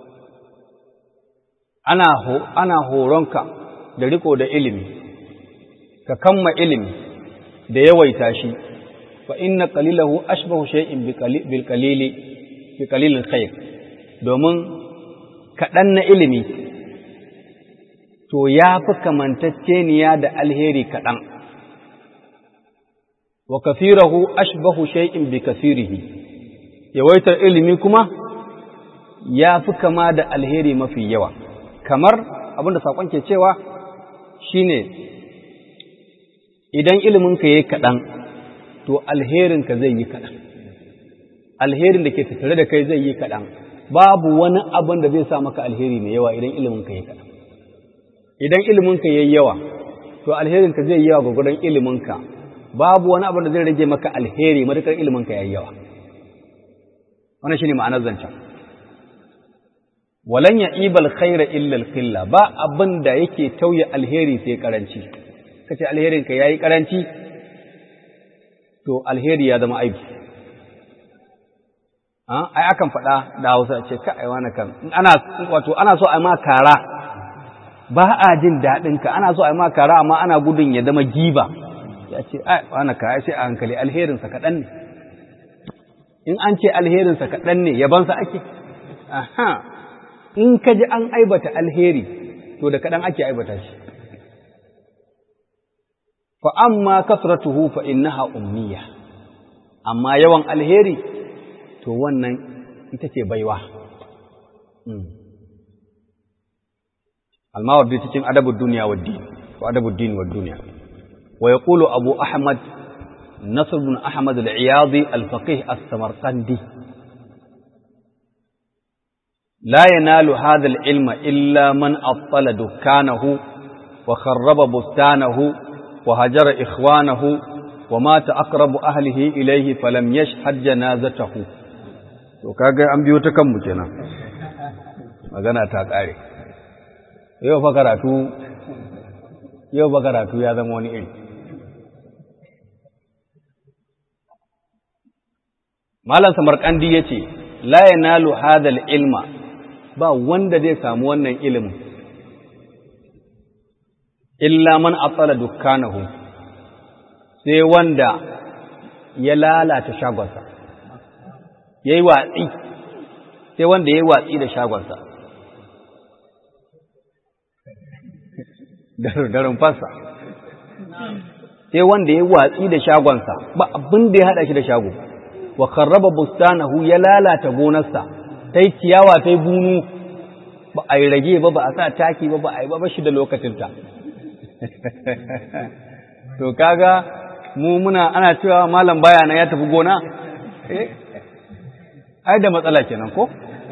A: ana ho ana horonka da riko da ilimi ka kamma ilimi da yawaita shi fa inna qalilahu ashbahu shay'in bil qalili bi qalilil khair domin kaɗan na ilimi to ya fi kamantacceniya da alheri kaɗan wa kafirahu ashbahu shay'in bi kafirihi yawaitar ilimi kuma ya fi kama da alheri mafi yawa kamar abinda saƙon ke cewa shine idan iliminka ya yi kaɗan to alherinka zai yi kaɗan alherin da ke tattare da kai zai yi kaɗan babu wani abin da zai sa maka alheri mai yawa idan iliminka ya yi kaɗan idan iliminka ya yi yawa to alherinka zai yi yawa gwagwadon iliminka babu wani abin da zai rage maka alheri matuƙar iliminka ya yi yawa wannan shi ne ma'anar zancen walan ya ibal khaira illal qilla ba abin da yake tauye alheri sai karanci kace alherinka yayi karanci to alheri ya zama aibi ai akan faɗa da Hausa ce ka ai wani kan ana wato ana so a ma kara ba a jin daɗin ka ana so a ma kara amma ana gudun ya zama giba ya ce ai wani ka sai a hankali alherin sa kaɗan ne in an ce alherin sa kaɗan ne yaban sa ake aha in ka ji an aibata alheri to da kaɗan ake aibata shi fa amma kasratuhu fa innaha umniya amma yawan alheri to wannan ita ce baiwa almawardi cikin adabud duniya wa din ko adabud din wa duniya wa yaqulu abu ahmad nasr ibn ahmad al-iyadi al-faqih as-samarqandi لا ينال هذا العلم إلا من أبطل دكانه وخرب بستانه وهجر إخوانه ومات أقرب أهله إليه فلم يشهد جنازته to kaga an biyo ta kanmu kenan magana ta ƙare yau fa karatu yau fa karatu ya zama wani iri malam samarkandi yace la yanalu hadal ilma ba wanda zai samu wannan ilimin illa man atsala dukkanahu sai wanda ya lalata shagonsa ya yi watsi sai wanda ya yi watsi da shagonsa da rumfarsa sai wanda ya yi watsi da shagonsa ba abin da ya haɗa shi da shago wa karraba bustanahu ya lalata gonarsa ta yi ciyawa ta yi bunu ba a yi rage ba ba a sa taki ba ba a yi ba shi da lokacinta to kaga mu muna ana cewa malam baya na ya tafi gona eh ai da matsala kenan ko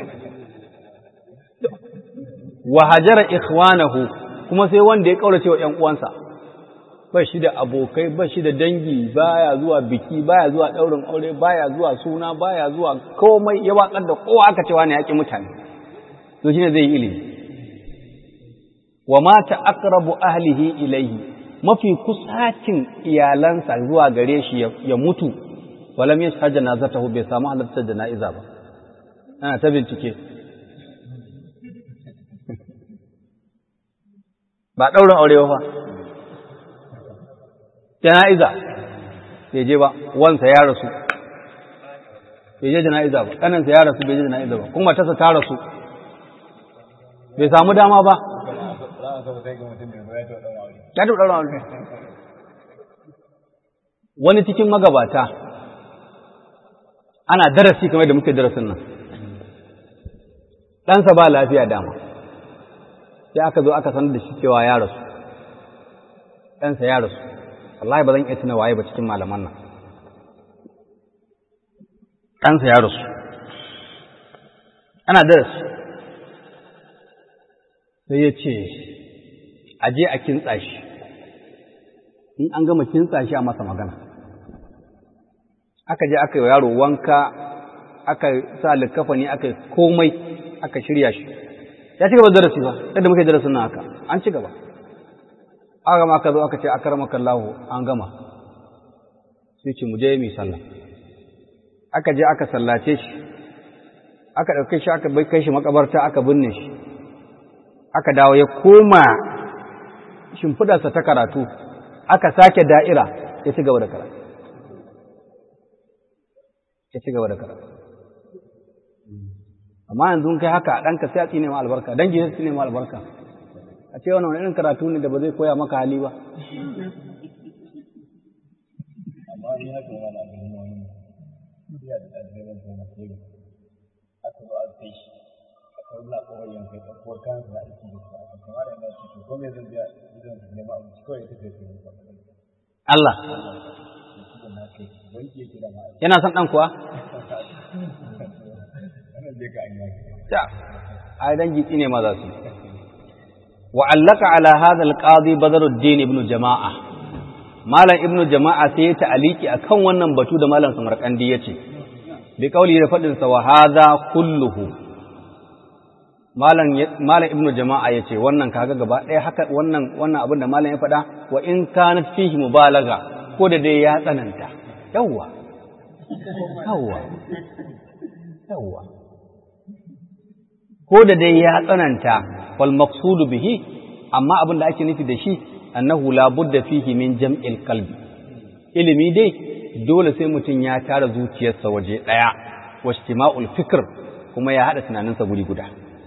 A: wa hajara ikhwanahu kuma sai wanda ya kaurace wa ƴan uwansa ba shi da abokai ba shi da dangi baya zuwa biki baya zuwa daurin aure baya zuwa suna baya zuwa komai ya watsar da kowa aka cewa ne yaki mutane to shine zai yi ilimi wa mata aqrabu ahlihi ilayhi mafi kusacin iyalansa zuwa gare shi ya mutu walam yashhad janazatahu bai samu halartar jana'iza ba ana ta bincike ba ɗaurin aure ba jana'iza bai je ba wansa ya rasu bai je jana'iza ba ƙaninsa ya rasu bai je jana'iza ba kuma tasa ta rasu bai samu dama ba ya taɓa ɗaurin aure wani cikin magabata ana darasi kamar da muke darasin nan ɗansa ba lafiya dama sai aka zo aka sanar da shi cewa ya rasu ɗansa ya rasu wallahi ba zan iya tuna waye ba cikin malaman nan ɗansa ya rasu ana darasi sai ya ce a je a kintsa shi in an gama kintsa shi a masa magana aka je aka yi yaro wanka aka sa likafani aka yi komai aka shirya shi ya ci gaba darasi ba yadda muke darasin nan haka an ci gaba aka gama aka zo aka ce akar makallahu an gama sai ce mu je mu sallah aka je aka sallace shi aka ɗauke shi aka bai kai shi makabarta aka binne shi aka dawo ya koma shimfidarsa ta karatu aka sake da'ira ya ci gaba da karatu ya ci gaba da karatu amma yanzu kai haka a ɗanka sai a tsine ma albarka dangi sai tsine ma albarka a ce wannan irin karatu ne da ba zai koya maka hali ba
B: amma in haka yana da abin wani ya da ɗalibai da na koyo aka zo an kai shi aka wula kawai yanka ya ɗauko kayan da aiki da su aka kamar da yana cikin ko me zan biya idan su nema abinci kawai ya tafi ya tafi
A: Allah yana son ɗan kuwa? Ya, ai dangi tsine ma za su wa'allaka ala hadha al-qadi Badruddin ibn Jama'a Malam ibn Jama'a sai ya ta'aliki akan wannan batu da Malam Samarkandi yace bi kauli da fadin sa wa hadha kulluhu Malam Malam ibn Jama'a yace wannan kaga gaba ɗaya haka wannan wannan abin da Malam ya faɗa wa in kanat fihi mubalaga ko da dai ya tsananta yawwa yawwa yawwa ko da dai ya tsananta wal maqsudu bihi amma abin da ake nufi da shi annahu la budda fihi min jam'il qalbi ilimi dai dole sai mutum ya tara zuciyarsa waje daya wa istima'ul fikr kuma ya hada tunaninsa guri guda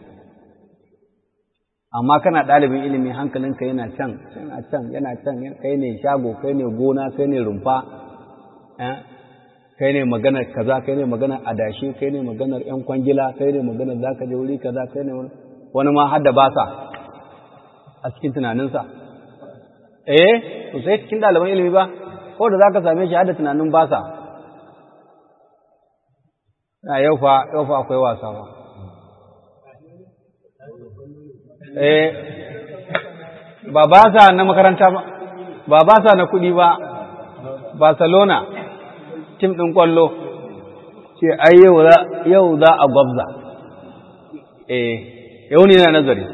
A: amma kana ɗalibin ilimi hankalinka yana can yana can yana can kai ne shago kai ne gona kai ne rumfa kai ne maganar kaza kai ne maganar adashi kai ne maganar yan kwangila kai ne maganar zaka je wuri kaza kai ne wani ma hadda ba sa a cikin tunaninsa eh to sai cikin ɗaliban ilimi ba ko da zaka same shi hadda tunanin ba sa na yau fa yau fa akwai wasa ba eh ba ba sa na makaranta ba ba ba sa na kuɗi ba Barcelona tim ɗin ƙwallo ce ai yau za a gwabza eh yau ne na nazari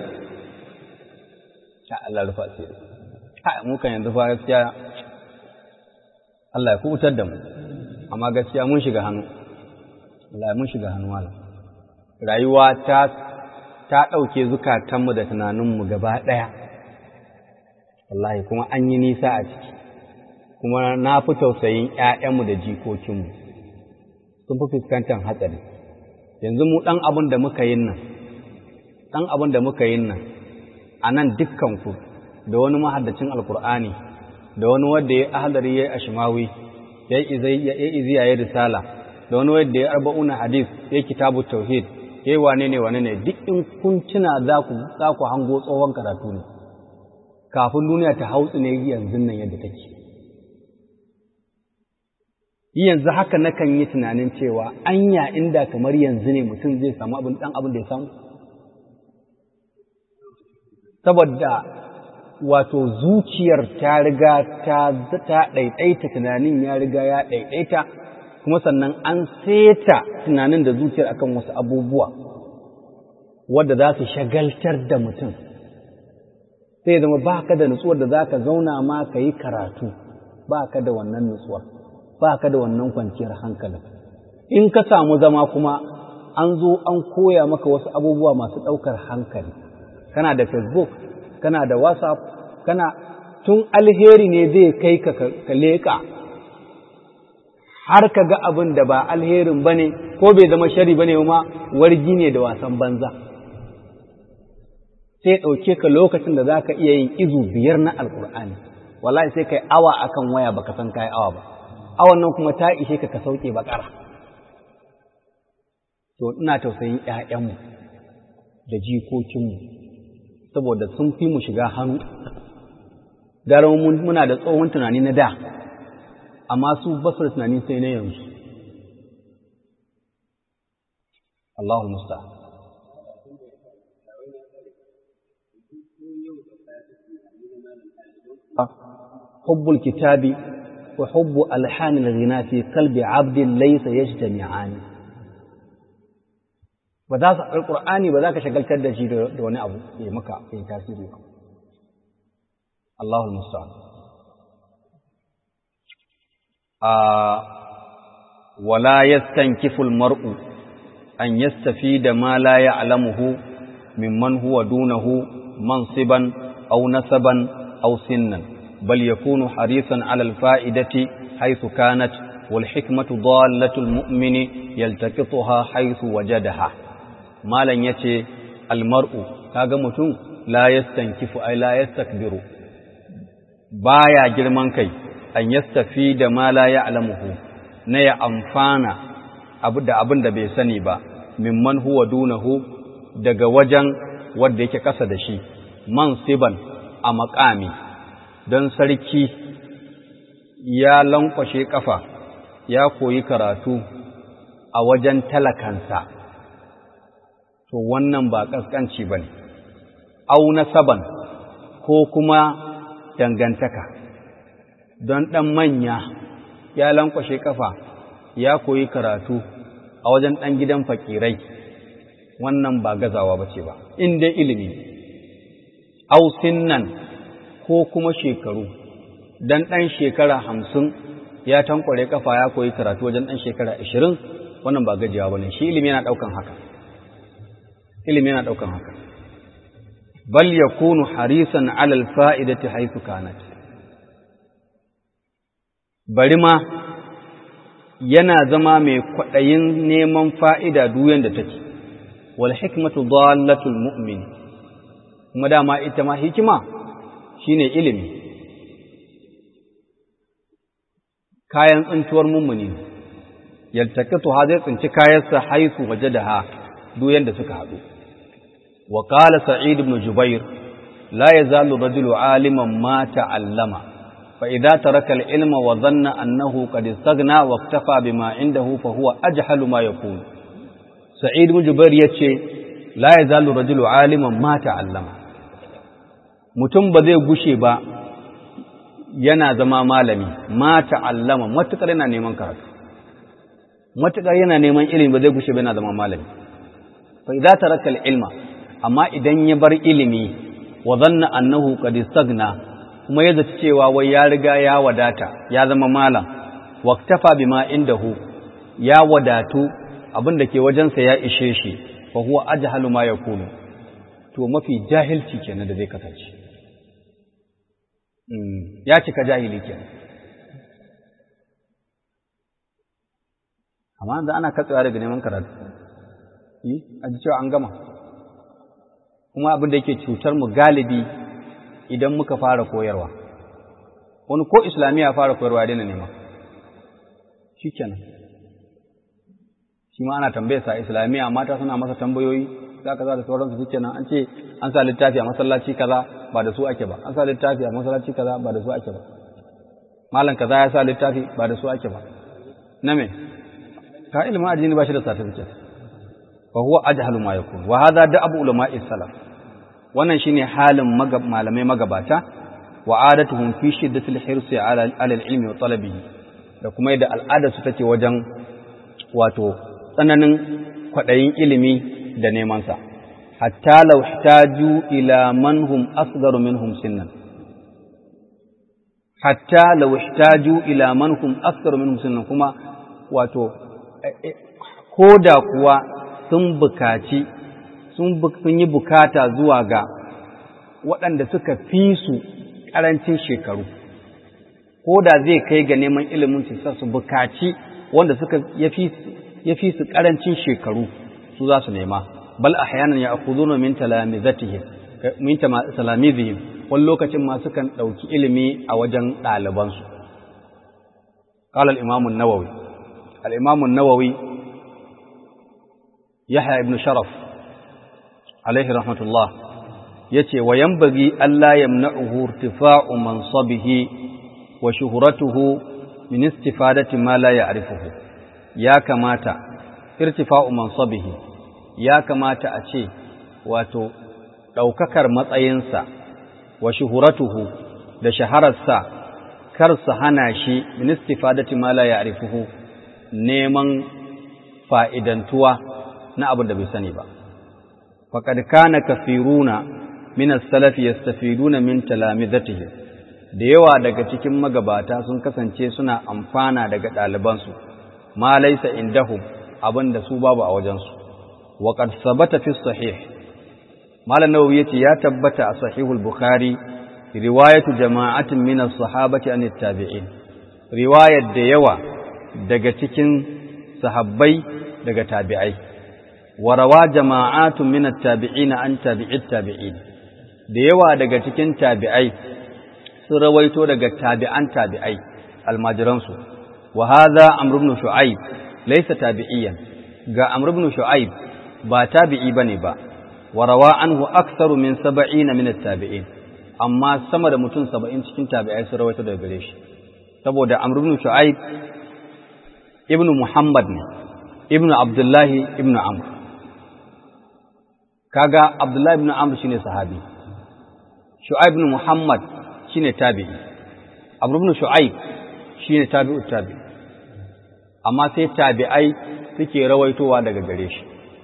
A: Allah rufa ce ha mu kan yanzu fa gaskiya Allah ya kubutar da mu amma gaskiya mun shiga hannu Allah mun shiga hannu malam rayuwa ta ta ɗauke zukatanmu da tunaninmu gaba ɗaya wallahi kuma an yi nisa a ciki kuma na fi tausayin ‘ya'yanmu da jikokinmu sun fi fuskantar hatsari yanzu mu ɗan abin da muka yin nan ɗan abin da muka yin nan a nan dukkanku da wani mahaddacin alkur'ani da wani wadda ya ahadari ya yi ashimawi ya yi iziya ya risala da wani wadda ya arba'una hadis ya yi kitabu tauhid ya yi wane ne wane ne duk in kun tuna za ku hango tsohon karatu ne kafin duniya ta hautsu ne yanzu nan yadda take yanzu haka nakan yi tunanin cewa anya inda kamar yanzu ne mutum zai samu abin dan abin da ya samu saboda wato zuciyar ta riga ta ta ɗaiɗaita tunanin ya riga ya ɗaiɗaita kuma sannan an seta tunanin da zuciyar akan wasu abubuwa wadda za su shagaltar da mutum sai zama ba ka da nutsuwar da za ka zauna ma ka yi karatu ba ka da wannan nutsuwar ba ka da wannan kwanciyar hankalin in ka samu zama kuma an zo an koya maka wasu abubuwa masu ɗaukar hankali kana da facebook kana da whatsapp kana tun alheri ne zai kai ka ka leƙa har ka ga abin da ba alherin ba ne ko bai zama shari ba ne ma wargi ne da wasan banza sai ɗauke ka lokacin da za ka iya yin izu biyar na alkur'ani wallahi sai kai awa akan waya baka san kai awa ba awan nan kuma ta ishe ka ka sauke bakara to ina tausayin ƴaƴanmu da jikokinmu saboda sun fi mu shiga hannu gara muna da tsohon tunani na da amma su ba su da tunani sai na yanzu Allahu musta حب الكتاب وحب ألحان الغناء في قلب عبد ليس يجتمعان ba za su alƙur'ani ba za ka shagaltar da shi da wani abu ya maka ya tasiri ba Allahul musta'an wala yastankifu almar'u an yastafida ma la ya'lamuhu mimman huwa dunahu mansiban aw nasaban aw sinnan bal yakunu harisan 'ala alfa'idati haythu kanat wal hikmatu dallatul mu'mini yaltaqituha haythu wajadaha malan yace almar'u kaga mutum la yastankifu ay la yastakbiru baya girman kai an yastafi da ma la ya'lamuhu na ya amfana abu da abin da bai sani ba mimman huwa dunahu daga wajen wanda yake kasa da shi mansiban a makami don sarki ya lankwashe kafa ya koyi karatu a wajen talakansa to wannan ba kaskanci bane au nasaban ko kuma dangantaka don ɗan manya ya lankwashe kafa ya koyi karatu a wajen ɗan gidan fakirai wannan ba gazawa ba ce ba in dai ilimi ausin nan ko kuma shekaru don ɗan shekara hamsin ya tankware kafa ya koyi karatu wajen ɗan shekara ashirin wannan ba gajiyawa ba ne shi ilimi yana ɗaukan haka ilimi yana ɗaukan haka bal yakunu harisan alal fa'idati haythu kanat bari ma yana zama mai kwaɗayin neman fa'ida duyan da take wal hikmatu dallatul mu'min kuma dama ita ma hikima shine ilimi kayan tsintuwar mummuni yaltaqitu ha zai tsinci kayansa haisu waje da ha duyan da suka haɗu وقال سعيد بن جبير لا يزال الرجل عالما ما تعلم فإذا ترك العلم وظن أنه قد استغنى واكتفى بما عنده فهو أجهل ما يكون سعيد بن جبير يتشي لا يزال الرجل عالما ما تعلم mutum ba zai gushe ba yana zama malami ma ta'allama matukar yana neman karatu matukar yana neman ilimi ba zai gushe ba yana zama malami fa idza taraka al-ilma amma idan ya bar ilimi wa zanna annahu qad istagna kuma ya zaci cewa wai ya riga ya wadata ya zama malam waqtafa bima indahu ya wadatu abin da ke wajensa ya ishe shi fa huwa ajhalu ma yakunu to mafi jahilci kenan da zai kasance ya cika jahili kenan amma yanzu ana katsewa daga neman karatu yi a ji cewa an gama kuma abin da yake cutar mu galibi idan muka fara koyarwa wani ko islamiyya fara koyarwa daina nema shi kenan shi ma ana tambaye sa islamiyya mata suna masa tambayoyi za ka za da sauransu shi kenan an ce an sa littafi a masallaci kaza ba da su ake ba an sa littafi a masallaci kaza ba da su ake ba malam kaza ya sa littafi ba da su ake ba na me ka ilimin addini ba shi da certificate fa huwa ajhalu ma yakun wa hadha da abu ulama'i salaf wannan shine halin malamai magabata wa adatuhum fi shiddatil hirsi ala al-ilmi wa talabihi da kuma yadda al'ada su take wajen wato tsananin kwadayin ilimi da neman sa hatta law ihtaju ila man hum asgharu minhum sinnan hatta law ihtaju ila man hum asgharu minhum sinnan kuma wato koda kuwa sun bukaci sun yi bukata zuwa ga waɗanda suka fi su ƙarancin shekaru ko da zai kai ga neman ilimin su su bukaci wanda suka ya fi su ƙarancin shekaru su za su nema bal ahyanan ya akhuduna min talamizatihim min talamizihim wani lokacin ma sukan ɗauki ilimi a wajen ɗalibansu قال الإمام النووي الإمام النووي يحيى ابن شرف عليه رحمة الله يتي وينبغي ألا يمنعه ارتفاع منصبه وشهرته من استفادة ما لا يعرفه يا كماتا ارتفاع منصبه يا كماتا أتي واتو ɗaukakar matsayinsa wa shuhuratuhu da shahararsa kar su hana shi min istifadati ma la ya'rifuhu neman fa'idantuwa na abin da bai sani ba faqad kana kafiruna min as-salaf yastafiduna min talamizatihi da yawa daga cikin magabata sun kasance suna amfana daga ɗalibansu ma laysa indahum abinda su babu a wajensu wa qad sabata fi sahih malam nawawi yace ya tabbata a sahihul bukhari riwayatu jama'atin min as-sahabati an tabi'in riwayar da yawa daga cikin sahabbai daga tabi'ai wa rawa jama'atun min at-tabi'ina an tabi'it tabi'in da yawa daga cikin tabi'ai sun rawaito daga tabi'an tabi'ai almajiransu wa hadha amr ibn shu'aib laysa tabi'iyan ga amr ibn shu'aib ba tabi'i bane ba wa rawa anhu aktharu min 70 min at-tabi'in amma sama da mutum 70 cikin tabi'ai sun rawaito daga gare shi saboda amr ibn shu'aib ibn muhammad ne ibn abdullahi ibn amr kaga abdullahi ibn amr shine sahabi shu'aib ibn muhammad shine tabi'i amr ibn shu'aib shine tabi'ut tabi amma sai tabi'ai suke rawaitowa daga gare shi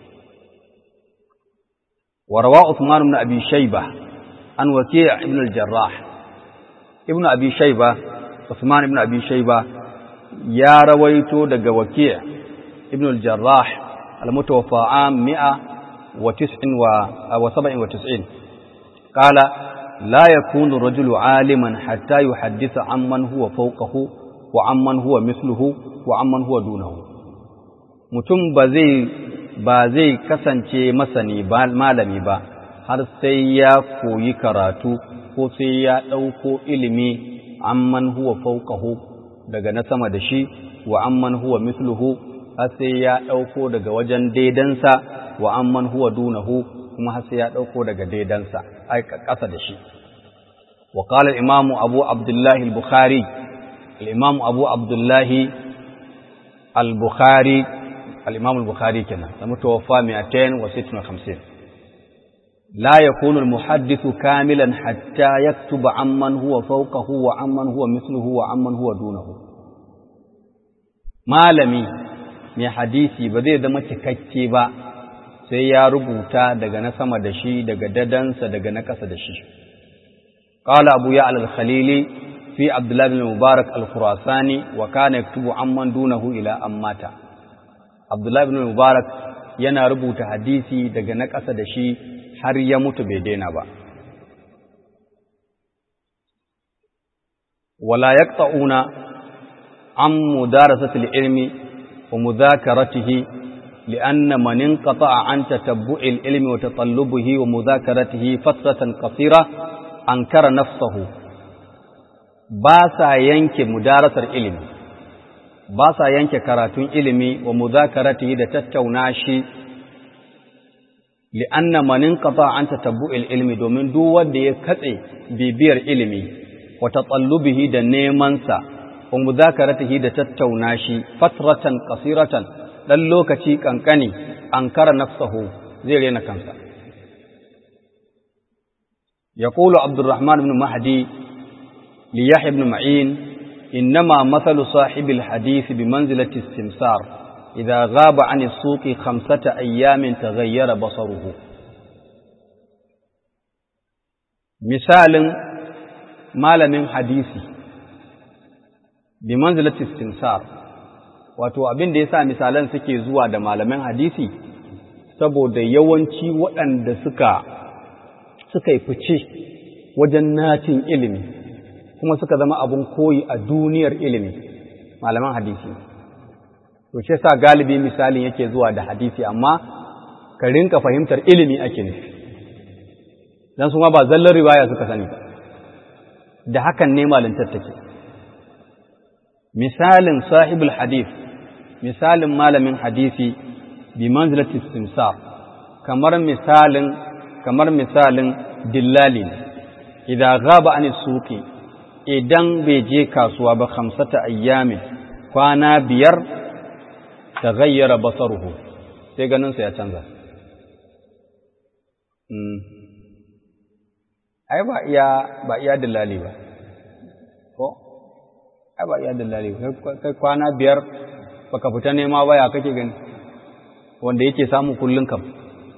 A: وروى عثمان بن أبي شيبة عن وكيع بن الجراح ابن أبي شيبة عثمان بن أبي شيبة يا رويت دق وكيع ابن الجراح المتوفى عام مئة وتسع وسبع وتسعين قال لا يكون الرجل عالما حتى يحدث عمن هو فوقه وعمن هو مثله وعمن هو دونه mutum ba zai ba zai kasance masani ba malami ba har sai ya koyi karatu ko sai ya ɗauko ilimi amman huwa fauqahu daga na sama da shi wa amman huwa mithluhu har sai ya ɗauko daga wajen daidansa wa amman huwa dunahu kuma har sai ya ɗauko daga daidansa ai ƙasa da shi wa qala al-imamu abu abdullah al-bukhari al-imamu abu abdullah al-bukhari الإمام البخاري كنا المتوفى 256 لا يكون المحدث كاملا حتى يكتب عمن هو فوقه وعمن هو مثله وعمن هو دونه malami mai hadisi ba zai zama cikakke ba sai ya rubuta daga na sama da shi daga dadansa daga na ƙasa da shi qala abu ya al-khalili fi abdullah bin mubarak al-khurasani wa kana yaktubu amman dunahu ila ammata Abdullahi ibn Mubarak yana rubuta hadisi daga na ƙasa da shi har ya mutu bai daina ba. Wala yaqta'una an mudarasatil ilmi wa mudhakaratihi لأن من انقطع عن تتبع العلم وتطلبه ومذاكرته فترة قصيرة أنكر نفسه باسا ينك مدارسة العلم ba sa yanke karatun ilimi wa muzakarati da tattauna shi li'anna man inqata an tatabbu'il ilmi domin duk wanda ya katse bibiyar ilimi wa tatallubihi da neman sa wa muzakaratihi da tattauna shi fatratan qasiratan dan lokaci kankani ankara nafsahu zai rena kansa يقول عبد الرحمن بن مهدي ليحيى بن معين إنما مثل صاحب الحديث بمنزلة السمسار إذا غاب عن السوق خمسة أيام تغير بصره مثال مال من حديثي بمنزلة السمسار wato abin da ya sa misalan suke zuwa da malaman hadisi saboda yawanci waɗanda suka suka yi fice wajen nacin ilimi kuma suka zama abin koyi a duniyar ilimi malaman hadisi to shi sa galibi misalin yake zuwa da hadisi amma ka rinka fahimtar ilimi ake nufi dan su ma ba zallar riwaya suka sani ba da hakan ne malintar take misalin sahibul hadith misalin malamin hadisi bi manzilati istimsar kamar misalin kamar misalin dillali idan gaba an suqi idan bai je kasuwa ba khamsata ayyamin kwana biyar ta gayyara basaruhu sai ganinsa ya canza ai ba iya ba iya dillali ba ko ai ba iya dillali ba kai kwana biyar baka fita nema ba ya kake gani wanda yake samu kullun kam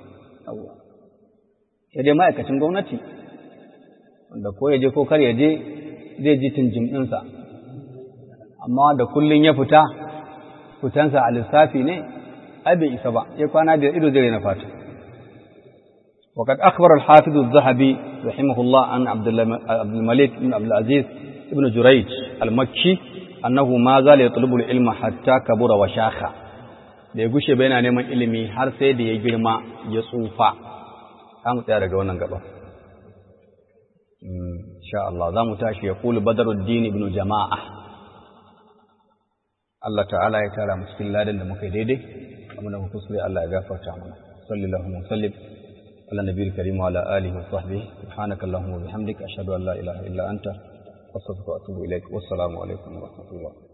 A: sai dai ma'aikacin gwamnati wanda ko ya je ko kar ya je zai ji tunjim ɗinsa amma da kullun ya fita fitansa a lissafi ne ai bai isa ba ya kwana biyar ido zai na fata وقد أخبر الحافظ الذهبي رحمه الله عن عبد الملك بن عبد العزيز بن جريج المكي أنه ما زال يطلب العلم حتى كبر وشاخ da ya gushe bai na neman ilimi har sai da ya girma ya tsufa za mu tsaya daga wannan gaba insha Allah za mu tashi ya kulu badaruddin ibn jama'a Allah ta'ala ya tara mu cikin ladan da muka yi daidai amma da kuskure Allah ya gafarta mana sallallahu alaihi wa sallam على النبي الكريم وعلى آله وصحبه سبحانك اللهم وبحمدك أشهد أن لا إله إلا أنت أستغفرك وأتوب إليك والسلام عليكم ورحمة الله